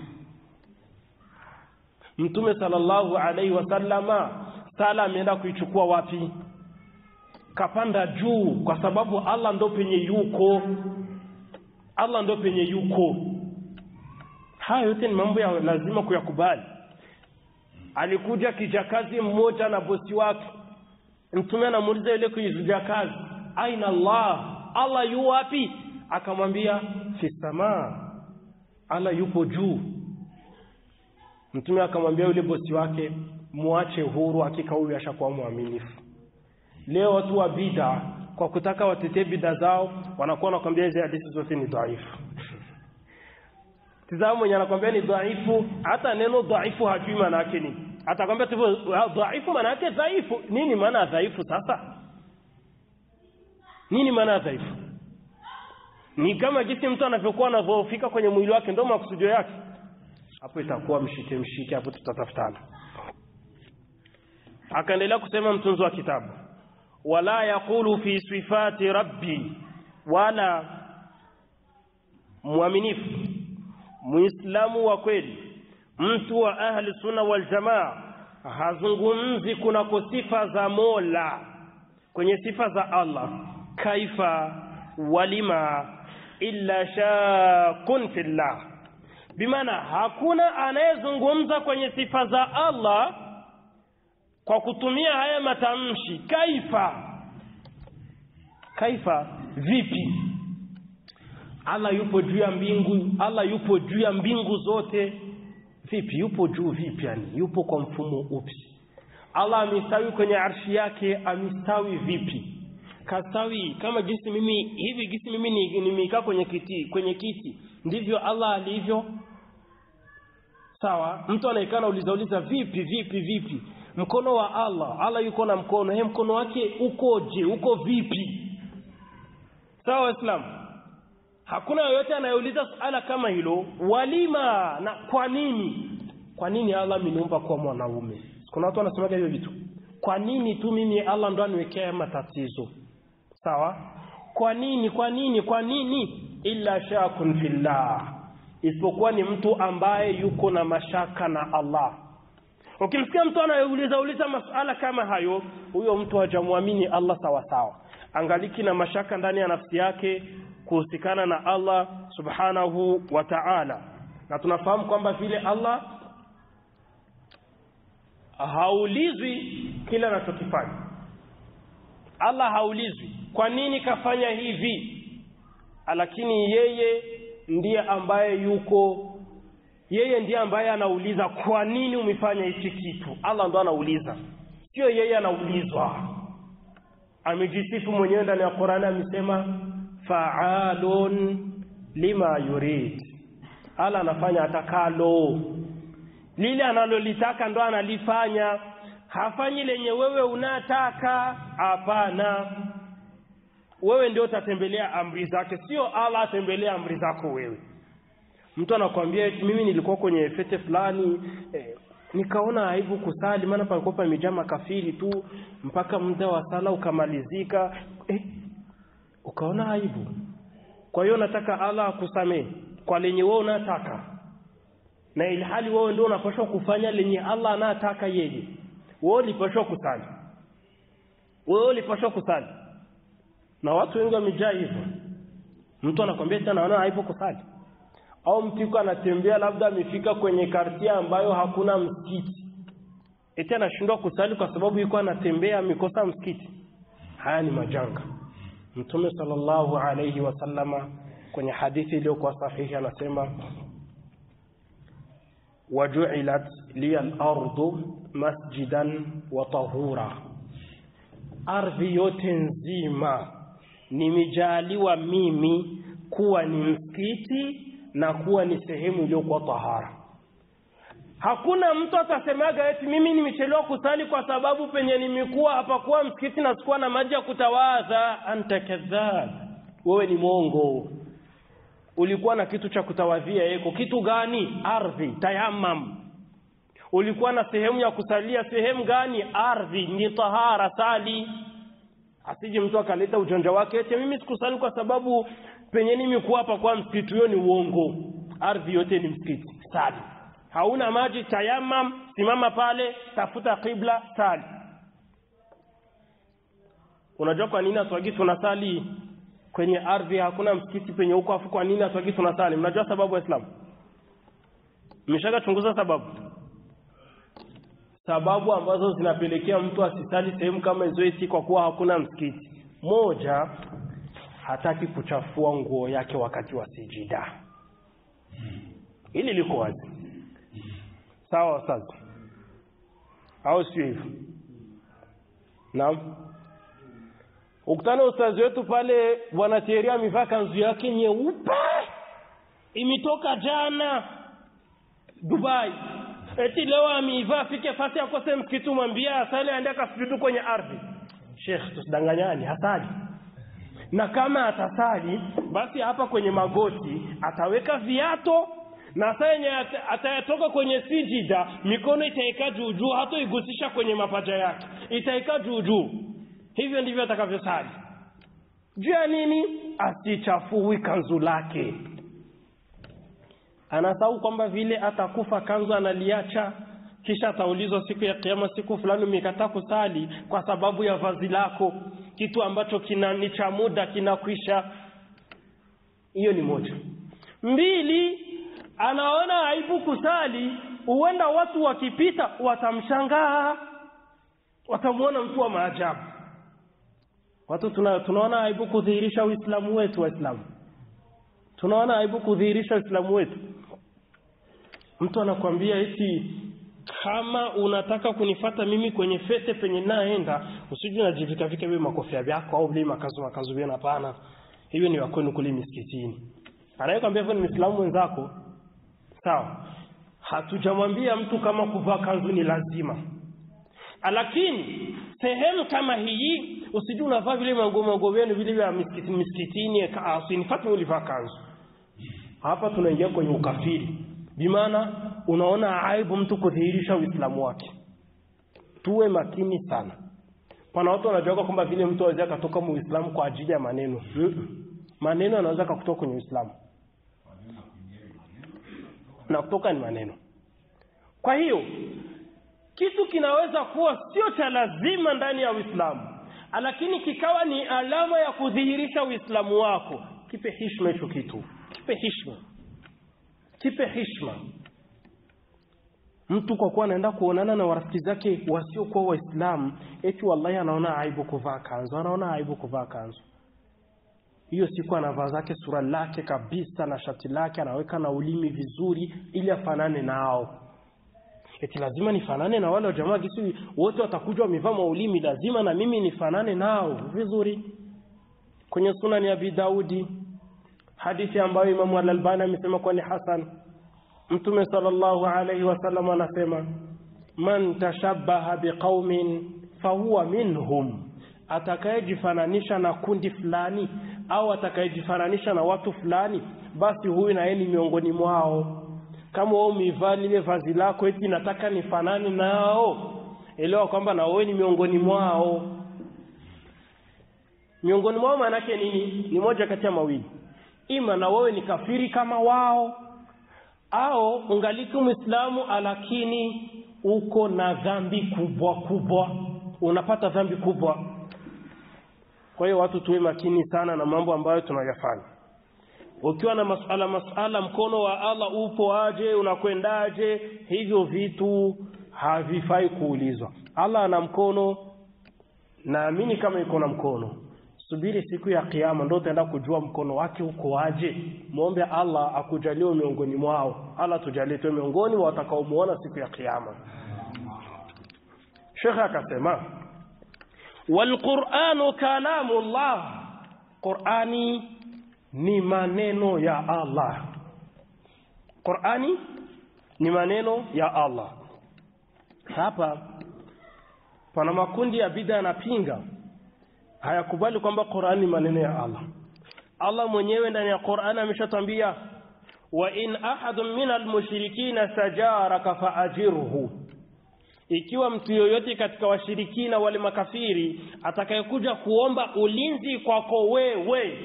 Mtume sallallahu alaihi wasallama sala ameenda kuichukua wapi? Kapanda juu kwa sababu Allah ndo penye yuko. Allah ndo penye yuko. Haya yote ni mambo ya lazima kuyakubali. Alikuja kijakazi mmoja na bosi wake. Mtume anamuuliza yule kijakazi, "Aina Allah? Allah yu wapi?" Akamwambia, "Fi samaa." Allah yupo juu. Mtume akamwambia yule bosi wake, muache huru, hakika huyu ashakuwa mwaminifu. Leo watu wa bida kwa kutaka watetee bida zao wanakuwa wanakwambia hizi hadithi zote ni dhaifu. Tizama mwenye anakwambia ni dhaifu, hata neno dhaifu hajui maana yake nini. Atakwambia tu dhaifu maana yake dhaifu. Nini maana ya dhaifu sasa? Nini maana ya dhaifu? Ni kama jinsi mtu anavyokuwa anadhoofika kwenye mwili wake, ndio makusudio yake hapo itakuwa mshike mshike hapo tutatafutana akaendelea kusema mtunzi wa kitabu wala yaqulu fi sifati rabbi wala mwaminifu muislamu wa kweli mtu wa ahli sunna wal jamaa hazungumzi kunako sifa za mola kwenye sifa za allah kaifa walima illa shakun fillah bimaana hakuna anayezungumza kwenye sifa za Allah kwa kutumia haya matamshi kaifa kaifa vipi Allah yupo juu ya mbingu Allah yupo juu ya mbingu zote vipi yupo juu vipi yani yupo kwa mfumo upi Allah amestawi kwenye arshi yake amestawi vipi kastawi kama jinsi mimi hivi jinsi mimi nimekaa kwenye kiti kwenye kiti ndivyo Allah alivyo sawa mtu anaikana uliza uliza vipi vipi vipi mkono wa Allah Allah yuko na mkono he mkono wake ukoje uko vipi sawa waislamu hakuna yoyote anayeuliza suala kama hilo walima na kwa nini kwa nini Allah ameniumba kuwa mwanaume kuna watu wanasemaga hivyo vitu kwa nini tu mimi Allah ndo aniwekea matatizo sawa kwa nini kwa nini kwa nini illa shakun fillah isipokuwa ni mtu ambaye yuko na mashaka na Allah ukimsikia mtu anayeuliza uliza masuala kama hayo huyo mtu hajamwamini Allah sawa sawa angaliki na mashaka ndani ya nafsi yake kuhusikana na Allah subhanahu wa ta'ala na tunafahamu kwamba vile Allah haulizwi kila anachokifanya Allah haulizwi kwa nini kafanya hivi lakini yeye ndiye ambaye yuko yeye ndiye ambaye anauliza kwa nini umefanya hichi kitu Allah ndo anauliza sio yeye anaulizwa amejisifu mwenyewe ndani ya Qur'ani amesema fa'alun lima yurid Allah anafanya atakalo lile analolitaka ndo analifanya hafanyi lenye wewe unataka hapana wewe ndio utatembelea amri zake sio Allah atembelea amri zako wewe mtu anakwambia mimi nilikuwa kwenye fete fulani eh, nikaona aibu kusali maana palikuwa pamejaa makafiri tu mpaka muda wa sala ukamalizika eh, ukaona aibu kwa hiyo nataka Allah akusamee kwa lenye wewe unataka na ilhali wewe ndio unapaswa kufanya lenye Allah anataka yeye wewe ulipaswa kusali wewe ulipaswa kusali na watu wengi wamejaa hivyo mtu anakwambia tena naona aibu kusali au mtu yuko anatembea labda amefika kwenye kartia ambayo hakuna msikiti eti anashindwa kusali kwa sababu yuko anatembea amekosa msikiti haya ni majanga mtume sallallahu alayhi wasallama kwenye hadithi iliyokuwa sahihi anasema wajuilat liya al-ardu masjidan wa tahura ardhi yote nzima nimejaliwa mimi kuwa ni msikiti na kuwa ni sehemu iliyokuwa tahara hakuna mtu atasemaga eti mimi nimechelewa kusali kwa sababu penye nimekuwa hapakuwa msikiti na sikuwa na maji ya kutawadha anta kadhab wewe ni mwongo ulikuwa na kitu cha kutawadhia yeko kitu gani ardhi tayamam ulikuwa na sehemu ya kusalia sehemu gani ardhi ni tahara sali asije mtu akaleta ujanja wake eti mimi sikusali kwa sababu penye nimekuwa hapa kwa msikiti huyo ni uongo ardhi yote ni msikiti sali hauna maji tayamam simama pale tafuta qibla sali unajua kwa nini atwagi tunasali kwenye ardhi hakuna msikiti penye huko afu kwa nini atwagi tunasali mnajua sababu waislamu mmeshaka chunguza sababu sababu ambazo zinapelekea mtu asisali sehemu kama hizo eti kwa kuwa hakuna msikiti moja hataki kuchafua nguo yake wakati wa sijida hili liko wazi sawa sasa au sio hivyo naam ukutana ustazi wetu pale bwana Thierry amevaa kanzu yake nyeupe imetoka jana Dubai eti leo ameivaa afike fasi akose msikitu mwambia asali aende akasujudu kwenye ardhi Sheikh tusidanganyani hasali na kama atasali basi hapa kwenye magoti ataweka viato na saa yenye atayatoka kwenye sijida mikono itaika juu juu hatoigusisha kwenye mapaja yake itaika juu juu hivyo ndivyo atakavyosali juu ya nini asichafui kanzu lake anasahau kwamba vile atakufa kanzu analiacha kisha ataulizwa siku ya kiyama siku fulani umekataa kusali kwa sababu ya vazi lako kitu ambacho kina ni cha muda kinakwisha hiyo ni moja mbili anaona aibu kusali huenda watu wakipita watamshangaa watamwona mtu wa maajabu watu tuna, tunaona aibu kudhihirisha uislamu wetu waislamu tunaona aibu kudhihirisha uislamu wetu mtu anakwambia eti kama unataka kunifata mimi kwenye fete penye naenda usije unajivika vika wewe makofia yako au vile makazo makazo bena hapana hiyo ni wakwenu kule misikitini anayekwambia hivyo ni Muislamu mwenzako sawa hatujamwambia mtu kama kuvaa kanzu ni lazima lakini sehemu kama hii usije unavaa vile manguo manguo yenu vile vya misikitini misikitini usinifate ulivaa kanzu hapa tunaingia kwenye ukafiri bimaana unaona aibu mtu kudhihirisha uislamu wake tuwe makini sana pana watu wanajuaga kwamba vile mtu aweza akatoka muislamu kwa ajili ya maneno Mm-mm. maneno anaweza akakutoka kwenye uislamu na kutoka ni maneno kwa hiyo kitu kinaweza kuwa sio cha lazima ndani ya uislamu lakini kikawa ni alama ya kudhihirisha uislamu wako kipe hishma hicho kitu kipe hishma kipe hishma mtu kwa kuwa anaenda kuonana na warafiki zake wasiokuwa waislamu eti wallahi anaona aibu kuvaa kanzu anaona aibu kuvaa kanzu hiyo siku anavaa zake sura lake kabisa na shati lake anaweka na ulimi vizuri ili afanane nao eti lazima nifanane na wale wa jamaa kisi wote watakuja wamevaa maulimi lazima na mimi nifanane nao vizuri kwenye sunani ya Abi Daudi hadithi ambayo Imamu Al-Albani amesema kuwa ni hasan Mtume sallallahu alayhi wasallam anasema man tashabbaha biqaumin fahuwa minhum atakayejifananisha na kundi fulani au atakayejifananisha na watu fulani basi huyu na yeye ni miongoni mwao kama wewe umevaa lile vazi lako eti nataka nifanane nao elewa kwamba na wewe ni miongoni mwao miongoni mwao maana yake nini ni moja kati ya mawili ima na wewe ni kafiri kama wao au ungaliki muislamu lakini uko na dhambi kubwa kubwa unapata dhambi kubwa kwa hiyo watu tuwe makini sana na mambo ambayo tunayafanya ukiwa na masuala masuala mkono wa Allah upo aje unakwendaje hivyo vitu havifai kuulizwa Allah ana mkono naamini kama iko na mkono subiri siku ya kiyama ndio utaenda kujua mkono wake uko aje muombe Allah akujalie miongoni mwao Allah tujalie tu miongoni wa watakaomuona siku ya kiyama Sheikh akasema walquranu kalamullah Qurani ni maneno ya Allah Qurani ni maneno ya Allah hapa pana makundi ya bid'a yanapinga hayakubali kwamba Qur'ani ni maneno ya Allah. Allah mwenyewe ndani ya Qur'ani ameshatambia wa in ahadun minal mushrikina sajaraka faajirhu, ikiwa mtu yoyote katika washirikina wale makafiri atakayekuja kuomba ulinzi kwako wewe,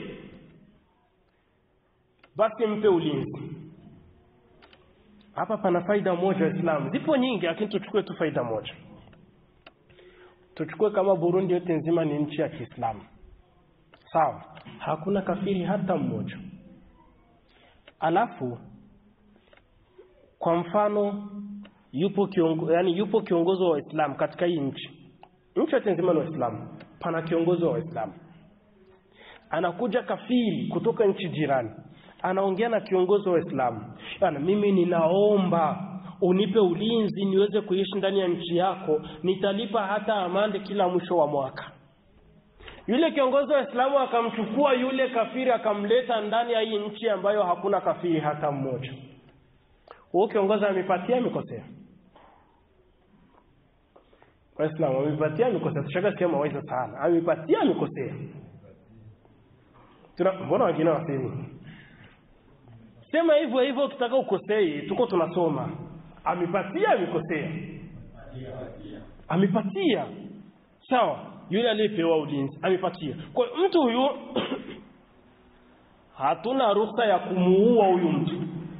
basi mpe ulinzi. Hapa pana faida moja Waislamu, zipo nyingi, lakini tuchukue tu faida moja tuchukue kama Burundi yote nzima ni nchi ya Kiislamu. Sawa? Hakuna kafiri hata mmoja. Alafu kwa mfano yupo kiongo, yani yupo kiongozi wa Waislamu katika hii nchi. Nchi yote nzima ni Waislamu. Pana kiongozi wa Waislamu. Anakuja kafiri kutoka nchi jirani. Anaongea na kiongozi wa Waislamu. Yana mimi ninaomba unipe ulinzi niweze kuishi ndani ya nchi yako, nitalipa hata amande kila mwisho wa mwaka. Yule kiongozi wa Islamu akamchukua yule kafiri akamleta ndani ya hii nchi ambayo hakuna kafiri hata mmoja. Huyo kiongozi amepatia amekosea? Waislamu amepatia amekosea? Tushaga sikia mawaidha sana. Amepatia amekosea? Tuna mbona wengine wasemi? Sema hivyo hivyo ukitaka ukosei, tuko tunasoma amepatia amekosea amepatia sawa yule aliyepewa ulinzi amepatia kwa mtu huyu hatuna ruhusa ya kumuua huyu mtu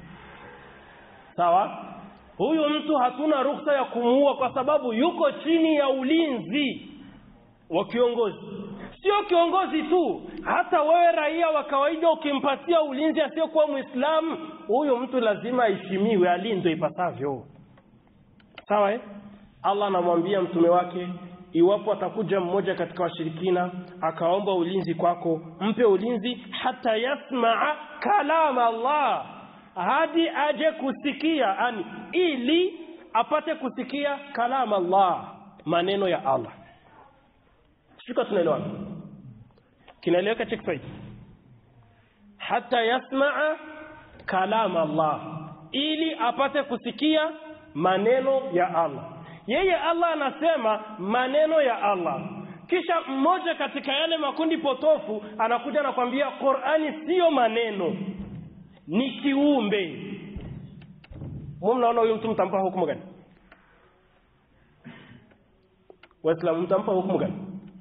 sawa huyu mtu hatuna ruhusa ya kumuua kwa sababu yuko chini ya ulinzi wa kiongozi sio kiongozi tu hata wewe raia wa kawaida ukimpatia ulinzi asiyokuwa mwislamu huyo mtu lazima aheshimiwe alindwe ipasavyo sawa eh? allah anamwambia mtume wake iwapo atakuja mmoja katika washirikina akaomba ulinzi kwako mpe ulinzi hata yasmaa kalama allah hadi aje kusikia ani ili apate kusikia kalama allah maneno ya allah shuka tunaelewana kinaeleweka cha Kiswahili hata yasmaa kalama Allah ili apate kusikia maneno ya Allah yeye Allah anasema maneno ya Allah kisha mmoja katika yale makundi potofu anakuja anakwambia Qur'ani siyo maneno ni kiumbe mwe mnaona huyu mtu mtampa hukumu gani waislamu mtampa hukumu gani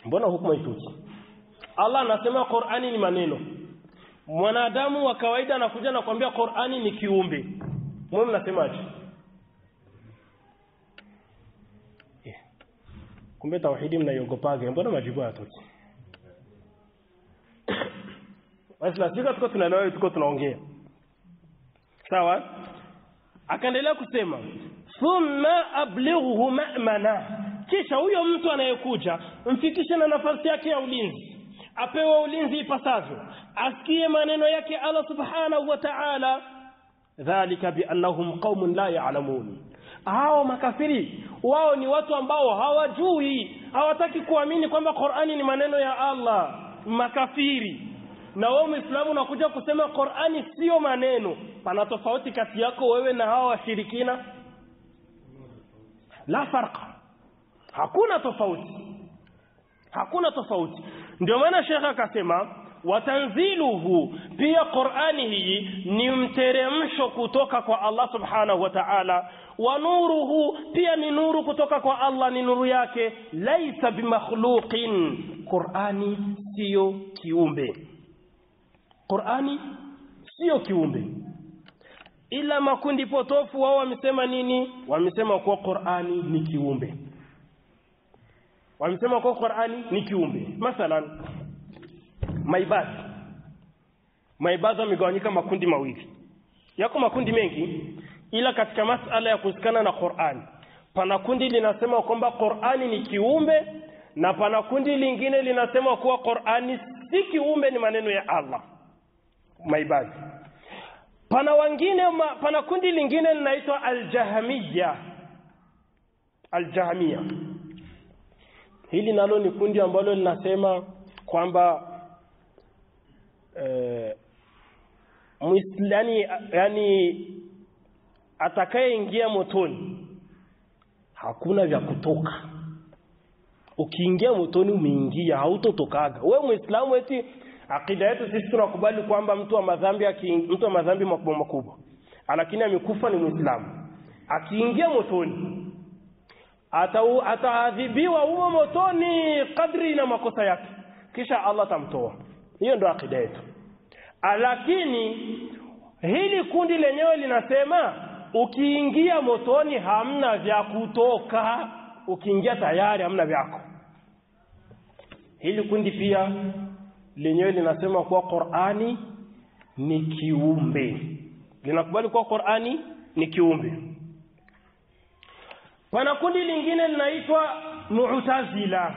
mbona hukumu haituki Allah anasema Qur'ani ni maneno mwanadamu wa kawaida anakuja na kuambia Qur'ani ni kiumbe mwe mnasemaje yeah. kumbe tauhidi mnaiogopaga mbona majibu hayatoki basi nasika tuko tunaelewa tuko tunaongea sawa akaendelea kusema thumma ablighuhu ma'mana kisha huyo mtu anayekuja mfikishe na nafasi yake ya ulinzi apewe ulinzi ipasavyo asikie maneno yake Allah subhanahu wa ta'ala dhalika biannahum qaumun la ya'lamun hao makafiri wao ni watu ambao hawajui hawataki kuamini kwamba Qur'ani ni maneno ya Allah makafiri na wewe Muislamu unakuja kusema Qur'ani sio maneno pana tofauti kati yako wewe na hao washirikina la farqa hakuna tofauti hakuna tofauti ndio maana shekhe akasema watanziluhu pia Qur'ani hii ni mteremsho kutoka kwa Allah subhanahu wa ta'ala wa nuruhu pia ni nuru kutoka kwa Allah ni nuru yake laisa bimakhluqin Qur'ani sio kiumbe Qur'ani sio kiumbe ila makundi potofu wao wamesema nini wamesema kuwa Qur'ani ni kiumbe wamesema kuwa Qur'ani ni kiumbe mathalan maibadhi maibadhi wamegawanyika makundi mawili yako makundi mengi ila katika masala ya kuhusikana na Qur'ani pana kundi linasema kwamba Qur'ani ni kiumbe na pana kundi lingine linasema kuwa Qur'ani si kiumbe ni maneno ya Allah maibadhi pana wengine ma, pana kundi lingine linaitwa aljahamiya aljahamiya hili nalo ni kundi ambalo linasema kwamba eh, muislani yani atakayeingia motoni hakuna vya kutoka ukiingia motoni umeingia hautotokaga wewe muislamu eti akida yetu sisi tunakubali kwamba mtu wa madhambi mtu wa madhambi makubwa makubwa lakini amekufa ni muislamu akiingia motoni ataadhibiwa huo motoni kadri na makosa yake kisha Allah atamtoa hiyo ndio akida yetu lakini hili kundi lenyewe linasema ukiingia motoni hamna vya kutoka ukiingia tayari hamna vyako hili kundi pia lenyewe linasema kuwa Qur'ani ni kiumbe linakubali kuwa Qur'ani ni kiumbe pana kundi lingine linaitwa Mu'tazila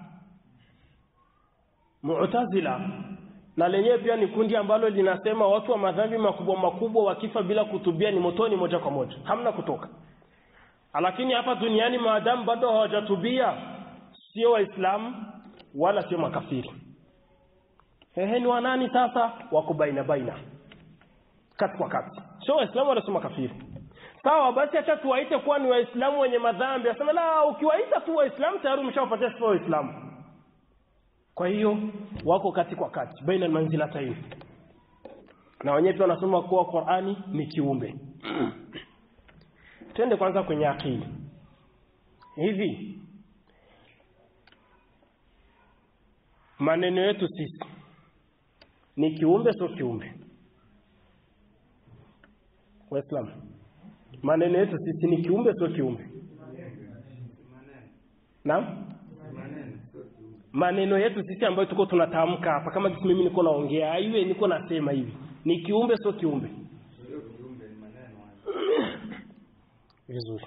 Mu'tazila na lenyewe pia ni kundi ambalo linasema watu wa madhambi makubwa makubwa wakifa bila kutubia ni motoni moja kwa moja hamna kutoka lakini hapa duniani maadamu bado hawajatubia sio waislamu wala sio makafiri ehe ni wanani sasa wako baina baina kati kwa kati sio waislamu wala sio makafiri sawa basi acha tuwaite kuwa ni waislamu wenye madhambi asema la ukiwaita tu waislamu tayari umeshawapatia sifa waislamu kwa hiyo wako kati kwa kati baina manzilatayn na wenyewe pia wanasema kuwa Qur'ani ni kiumbe twende kwanza kwenye akili hivi maneno yetu sisi ni kiumbe sio kiumbe waislamu maneno yetu sisi ni kiumbe sio kiumbe naam maneno yetu sisi ambayo tuko tunatamka hapa kama kisi mimi niko naongea iwe niko nasema hivi ni kiumbe sio kiumbe vizuri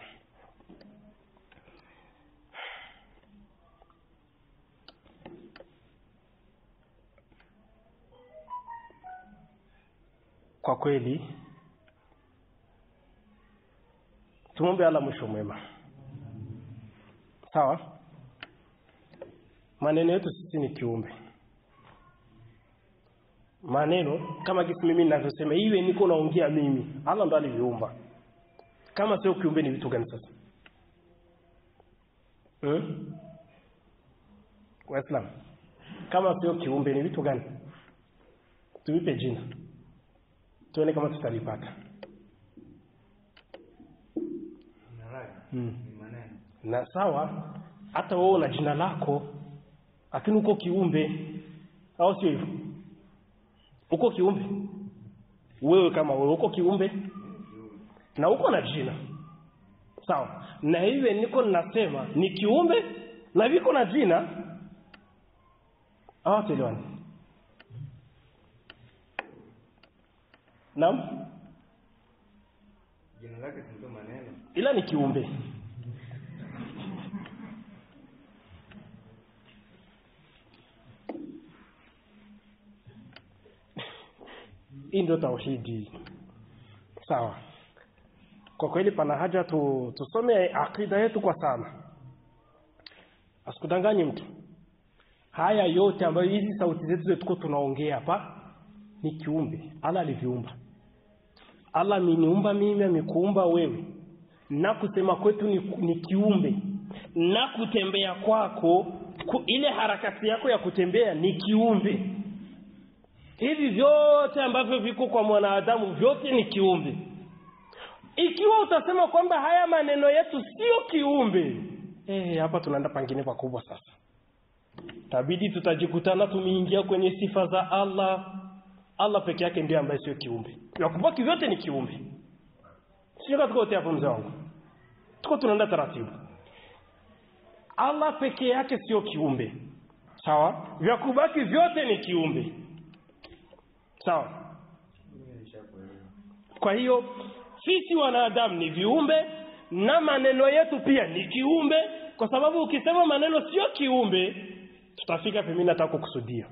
kwa kweli tumombe ala mwisho mwema sawa maneno yetu sisi ni kiumbe maneno kama kisi mimi ninavyosema iwe niko naongea mimi Allah ndo aliviumba kama sio kiumbe ni vitu gani sasa hmm? Waislamu kama sio kiumbe ni vitu gani tuipe jina tuone kama tutalipata hmm. na sawa hata wewe una jina lako lakini uko kiumbe au sio hivyo uko kiumbe wewe kama wewe uko kiumbe na uko na jina sawa na hivyo niko ninasema ni kiumbe na viko na jina hawatuelewani naam jina lake si ndio maneno ila ni kiumbe hii ndio tauhidi sawa kwa kweli pana haja tu, tusome akida yetu kwa sana asikudanganyi mtu haya yote ambayo hizi sauti zetu tuko tunaongea hapa ni kiumbe allah aliviumba allah ameniumba mimi amekuumba wewe na kusema kwetu ni, ni kiumbe na kutembea kwako ku, ile harakati yako ya kutembea ni kiumbe hivi vyote ambavyo viko kwa mwanadamu vyote ni kiumbe ikiwa utasema kwamba haya maneno yetu sio kiumbe eh, hapa tunaenda pangine pakubwa sasa tabidi tutajikutana tumeingia kwenye sifa za allah allah peke yake ndiye ambaye sio kiumbe nakubaki vyote ni kiumbe sio tuko wote hapo mzee wangu tuko tunaenda taratibu allah peke yake sio kiumbe sawa vya kubaki vyote ni kiumbe sawa mimi nishakuelewa kwa hiyo sisi wanadamu ni viumbe na maneno yetu pia ni kiumbe kwa sababu ukisema maneno sio kiumbe tutafika pembeni nataka kukusudia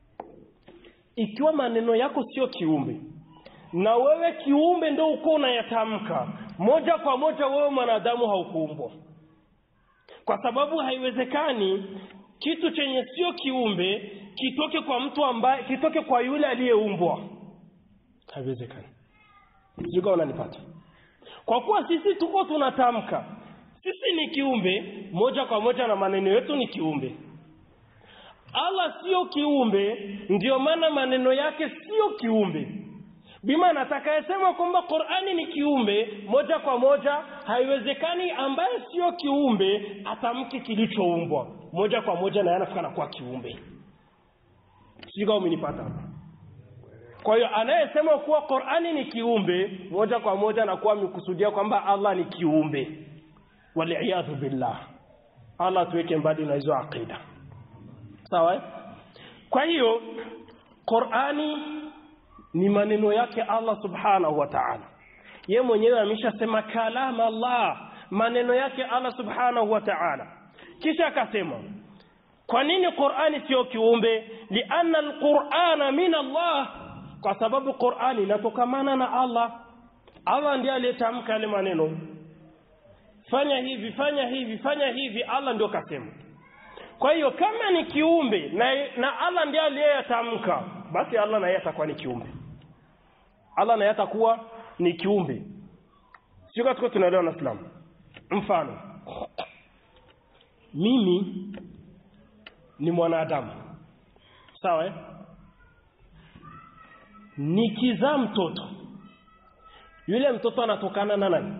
ikiwa maneno yako sio kiumbe na wewe kiumbe ndo uko unayatamka moja kwa moja wewe mwanadamu haukuumbwa kwa sababu haiwezekani kitu chenye sio kiumbe kitoke kwa mtu ambaye kitoke kwa yule aliyeumbwa haiwezekani sijui kama unanipata kwa kuwa sisi tuko tunatamka sisi ni kiumbe moja kwa moja na maneno yetu ni kiumbe allah sio kiumbe ndio maana maneno yake sio kiumbe bima atakayesema kwamba qurani ni kiumbe moja kwa moja haiwezekani ambaye sio kiumbe atamke kilichoumbwa moja kwa moja naye anafika nakuwa kiumbe sijui kama umenipata hapa kwa hiyo anayesema kuwa qurani ni kiumbe moja kwa moja anakuwa amekusudia kwamba allah ni kiumbe waliyadhu billah allah tuweke mbali na hizo aqida sawa eh? kwa hiyo qurani ni maneno yake allah subhanahu wa taala ye mwenyewe ameshasema kalam allah maneno yake allah subhanahu wa taala kisha akasema kwa nini qurani sio kiumbe lianna alqurana min allah kwa sababu qurani inatokamana na allah allah ndiye aliyetamka yale maneno fanya hivi fanya hivi fanya hivi allah ndio kasema kwa hiyo kama ni kiumbe na, na allah ndiye aliyeyatamka basi allah naye atakuwa ni kiumbe allah naye atakuwa ni kiumbe sio katika tunaelewa na islam mfano mimi ni mwanadamu sawa eh? nikizaa mtoto yule mtoto anatokana na nani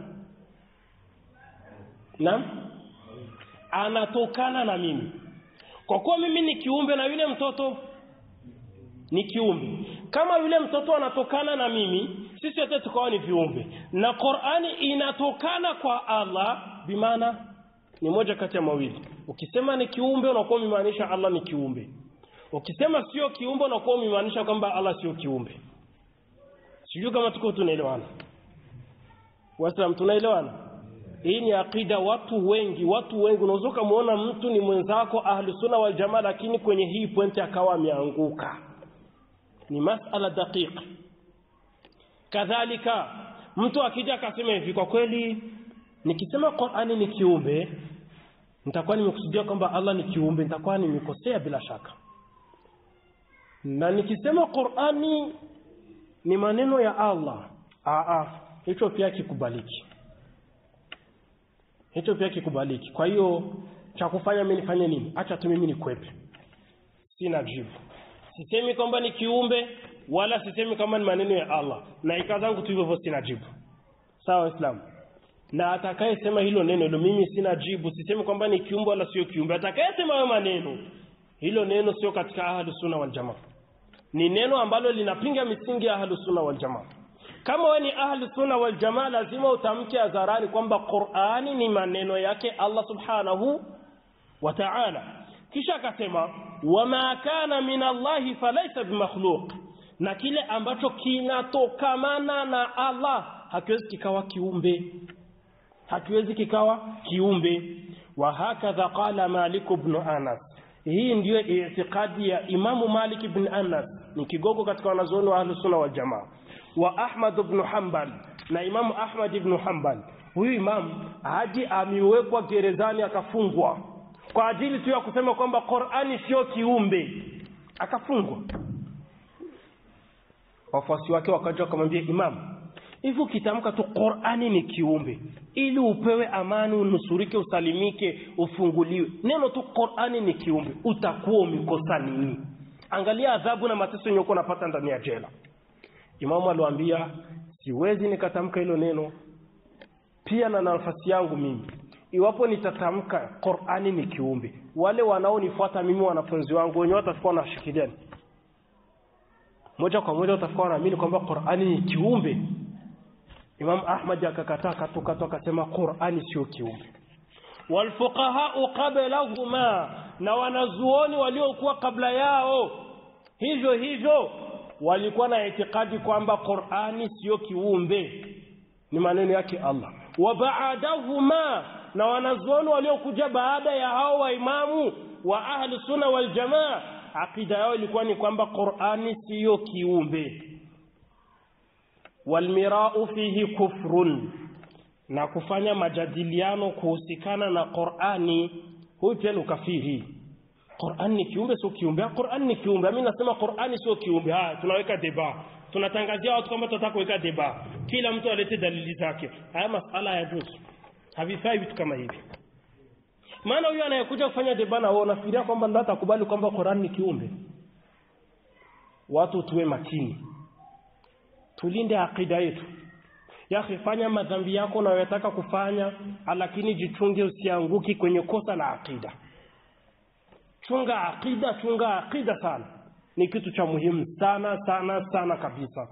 naam anatokana na mimi kwa kuwa mimi ni kiumbe na yule mtoto ni kiumbe kama yule mtoto anatokana na mimi sisi wote tukawa ni viumbe na qurani inatokana kwa allah bimaana ni moja kati ya mawili ukisema ni kiumbe unakuwa umemaanisha allah ni kiumbe ukisema sio kiumbe unakuwa umemaanisha kwamba allah sio kiumbe sijui kama tuko tunaelewana waislam tunaelewana hii ni aqida watu wengi watu wengi unaweza ukamwona mtu ni mwenzako ahlusunna waljamaa lakini kwenye hii pointi akawa ameanguka ni masala daqiq kadhalika mtu akija akasema hivi kwa kweli nikisema qurani ni kiumbe nitakuwa nimekusudia kwamba allah ni kiumbe nitakuwa nimekosea bila shaka na nikisema qurani ni maneno ya allah aa hicho pia kikubaliki hicho pia kikubaliki kwa hiyo cha kufanya mi nifanye nini hacha tu mimi nikwepe sina jibu sisemi kwamba ni kiumbe wala sisemi kama ni maneno ya allah na ika zangu tu hivyo hivyo sina jibu sawa waislamu na atakayesema hilo neno hilo mimi sina jibu sisemi kwamba ni kiumbe wala sio kiumbe atakayesema hayo maneno hilo neno sio katika ahlu sunna wal jamaa ni neno ambalo linapinga misingi ya ahlu sunna wal jamaa kama wewe ni ahlu sunna wal jamaa lazima utamke hadharani kwamba Qur'ani ni maneno yake Allah subhanahu wa ta'ala kisha akasema wama kana min Allahi falaysa bimakhluq na kile ambacho kinatokamana na Allah hakiwezi kikawa kiumbe hakiwezi kikawa kiumbe wa hakadha qala Malik ibn Anas hii ndiyo itikadi ya Imamu Malik ibn Anas ni kigogo katika wanazuoni wa Ahlus Sunna wal Jamaa wa Ahmad ibn Hanbal na Imamu Ahmad ibn Hanbal huyu imamu hadi amewekwa gerezani akafungwa kwa ajili tu ya kusema kwamba Qur'ani sio kiumbe akafungwa wafuasi wake wakaja wakamwambia imamu hivi ukitamka tu Qur'ani ni kiumbe ili upewe amani unusurike usalimike ufunguliwe neno tu Qur'ani ni kiumbe utakuwa umekosa nini angalia adhabu na mateso yenye uko unapata ndani ya jela imamu aliwaambia siwezi nikatamka hilo neno pia na nafasi yangu mimi iwapo nitatamka Qur'ani ni kiumbe wale wanaonifuata mimi wanafunzi wangu wenyewe watakuwa wanashikilia moja kwa moja watakuwa wanaamini kwamba Qur'ani ni kiumbe Imam Ahmad akakataa katukatu akasema Qur'ani sio kiumbe walfuqahau qablahuma na wanazuoni waliokuwa kabla yao hivyo hivyo walikuwa na itikadi kwamba Qur'ani sio kiumbe ni maneno yake Allah wa ba'dahuma na wanazuoni waliokuja baada ya hao waimamu wa ahli sunna wal jamaa akida yao ilikuwa ni kwamba Qur'ani siyo kiumbe walmirau fihi kufrun na kufanya majadiliano kuhusikana na Qur'ani huyu pia ni ukafiri Qur'an ni kiumbe sio kiumbe Qur'an ni kiumbe mimi nasema Qur'ani sio kiumbe haya tunaweka deba tunatangazia watu kwamba tunataka kuweka deba kila mtu alete dalili zake haya masala ya juzu havifai vitu kama hivi maana huyu anayekuja kufanya deba na wao nafikiria kwamba ndio atakubali kwamba Qur'an ni kiumbe watu tuwe makini tulinde akida yetu yakhi fanya madhambi yako unayotaka kufanya lakini jichunge usianguki kwenye kosa la akida chunga akida chunga akida sana ni kitu cha muhimu sana sana sana kabisa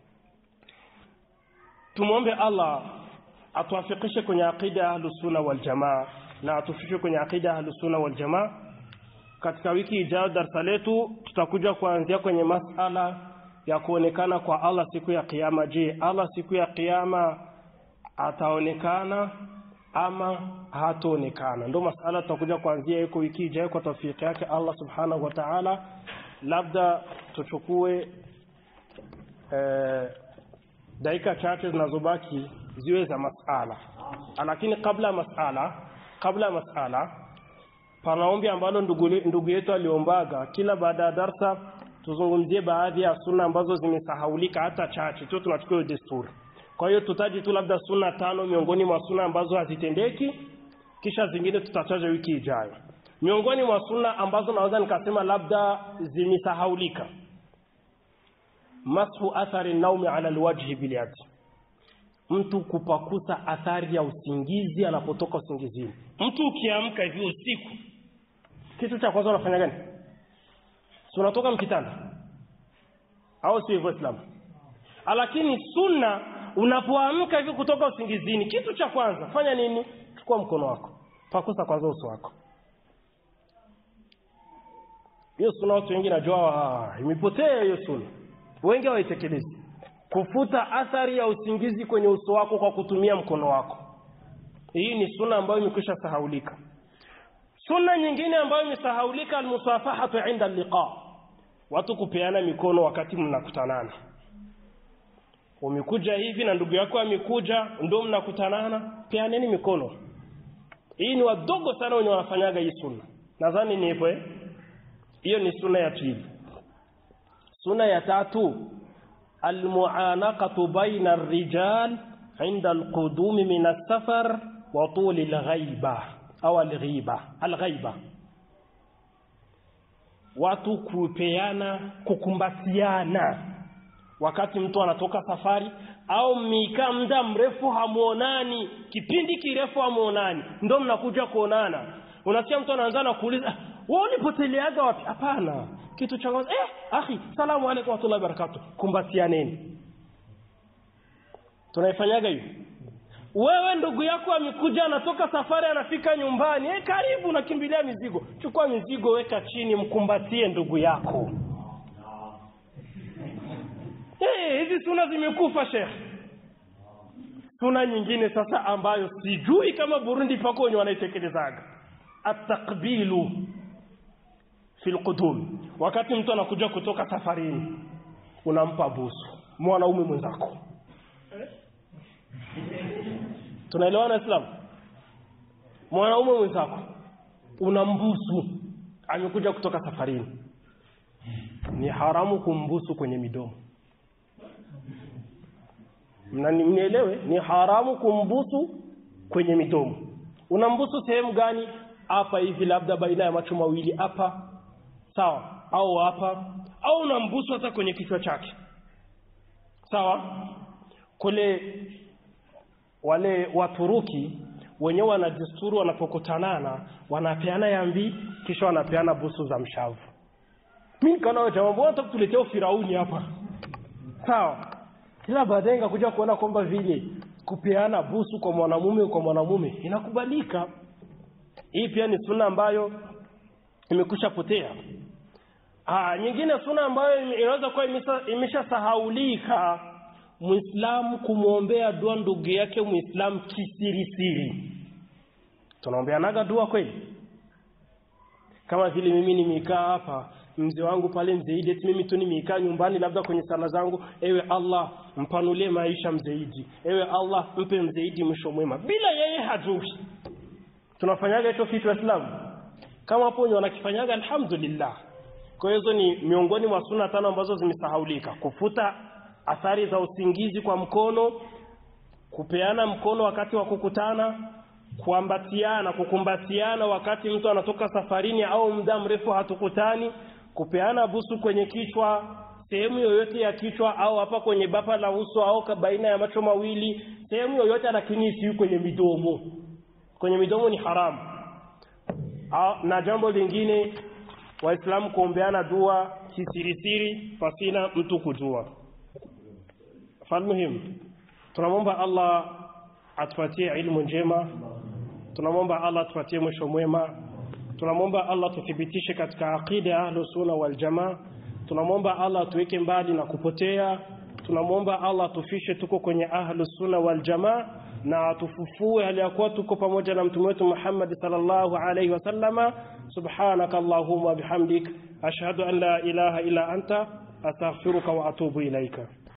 tumwombe Allah atuafikishe kwenye akida ya ahlus sunna wal jamaa na atufikishe kwenye akida ya ahlus sunna wal jamaa katika wiki ijayo darasa letu tutakuja kuanzia kwenye masala ya kuonekana kwa Allah siku ya kiyama je Allah siku ya kiyama ataonekana ama hataonekana ndio masala tutakuja kuanzia yuko wiki ijayo kwa tawfiki yake Allah subhanahu wa ta'ala labda tuchukue eh, dakika chache zinazobaki ziwe za masala lakini kabla ya masala kabla ya masala pana ombi ambalo ndugu, ndugu yetu aliombaga kila baada ya darsa tuzungumzie baadhi ya sunna ambazo zimesahaulika hata chache tu tunachukua desturi kwa hiyo tutaji tu labda sunna tano miongoni mwa sunna ambazo hazitendeki kisha zingine tutataja wiki ijayo miongoni mwa sunna ambazo naweza nikasema labda zimesahaulika mashu athari naumi ala alwajhi bilyadi mtu kupakusa athari ya usingizi anapotoka usingizini mtu ukiamka hivi usiku kitu cha kwanza unafanya gani si unatoka mkitanda au si hivyo Islam lakini sunna unapoamka hivi kutoka usingizini kitu cha kwanza fanya nini chukua mkono wako pakusa kwanza uso wako hiyo sunna watu wengi najua imepotea hiyo sunna wengi hawaitekelezi kufuta athari ya usingizi kwenye uso wako kwa kutumia mkono wako hii ni sunna ambayo imekwisha sahaulika sunna nyingine ambayo imesahaulika almusafahatu inda liqa watu kupeana mikono wakati mnakutanana umekuja hivi na ndugu yako amekuja ndio mnakutanana peaneni mikono hii ni wadogo sana wenye wanafanyaga hii sunna nadhani ni hivyo hiyo ni sunna ya pili sunna ya tatu almuanaqatu baina arrijal عند القدوم من السفر وطول الغيبة أو الغيبة الغيبة watu kupeana kukumbatiana wakati mtu anatoka safari au mmikaa muda mrefu hamuonani kipindi kirefu hamuonani ndo mnakuja kuonana unasikia mtu anaanza na kuuliza wewe ulipoteleaga wapi hapana kitu cha kwanza eh akhi salamu alaykum wa rahmatullahi wa barakatuh kumbatianeni tunaifanyaga hiyo wewe ndugu yako amekuja anatoka safari anafika nyumbani eh karibu nakimbilia mizigo chukua mizigo weka chini mkumbatie ndugu yako eh hizi suna zimekufa shekhe suna nyingine sasa ambayo sijui kama Burundi pako wenye wanaitekelezanga atakbilu fil qudum wakati mtu anakuja kutoka safarini unampa busu mwanaume mwenzako tunaelewana Islam mwanaume mwenzako unambusu amekuja kutoka safarini ni haramu kumbusu kwenye midomo mnielewe ni haramu kumbusu kwenye midomo unambusu sehemu gani hapa hivi labda baina ya macho mawili hapa sawa au hapa au unambusu hata kwenye kichwa chake sawa kule wale waturuki wenyewe wanajisturu wanapokutanana wanapeana yambi kisha wanapeana busu za mshavu mimi kana jamaa mbona tukuletea ufirauni hapa sawa ila baadaye ngakuja kuona kwamba vile kupeana busu kwa mwanamume kwa mwanamume inakubalika hii pia ni sunna ambayo imekusha potea ah nyingine sunna ambayo inaweza kuwa imeshasahaulika muislamu kumwombea dua ndugu yake muislamu kisirisiri tunaombeanaga dua kweli kama vile mimi nimekaa hapa mzee wangu pale mzeidi mimi tu nimekaa nyumbani labda kwenye sala zangu ewe Allah mpanulie maisha mzeidi ewe Allah mpe mzeidi mwisho mwema bila yeye hajui tunafanyaga hicho kitu Islam kama hapo wanakifanyaga alhamdulillah kwa hiyo ni miongoni mwa sunna tano ambazo zimesahaulika kufuta athari za usingizi kwa mkono kupeana mkono wakati wa kukutana kuambatiana kukumbatiana wakati mtu anatoka safarini au muda mrefu hatukutani kupeana busu kwenye kichwa sehemu yoyote ya kichwa au hapa kwenye bapa la uso au baina ya macho mawili sehemu yoyote lakini si kwenye midomo kwenye midomo ni haramu na jambo lingine waislamu kuombeana dua kisirisiri pasina mtu kujua falmuhim tunamwomba Allah atupatie ilmu njema tunamwomba Allah atupatie mwisho mwema tunamwomba Allah tuthibitishe katika aqida ya ahlus sunna wal jamaa tunamwomba Allah tuweke mbali na kupotea tunamwomba Allah tufishe tuko kwenye ahlus sunna wal jamaa na tufufue hali ya kuwa tuko pamoja na mtume wetu Muhammad sallallahu alayhi wasallama subhanaka allahumma bihamdik ashhadu an la ilaha illa anta astaghfiruka wa atubu ilaika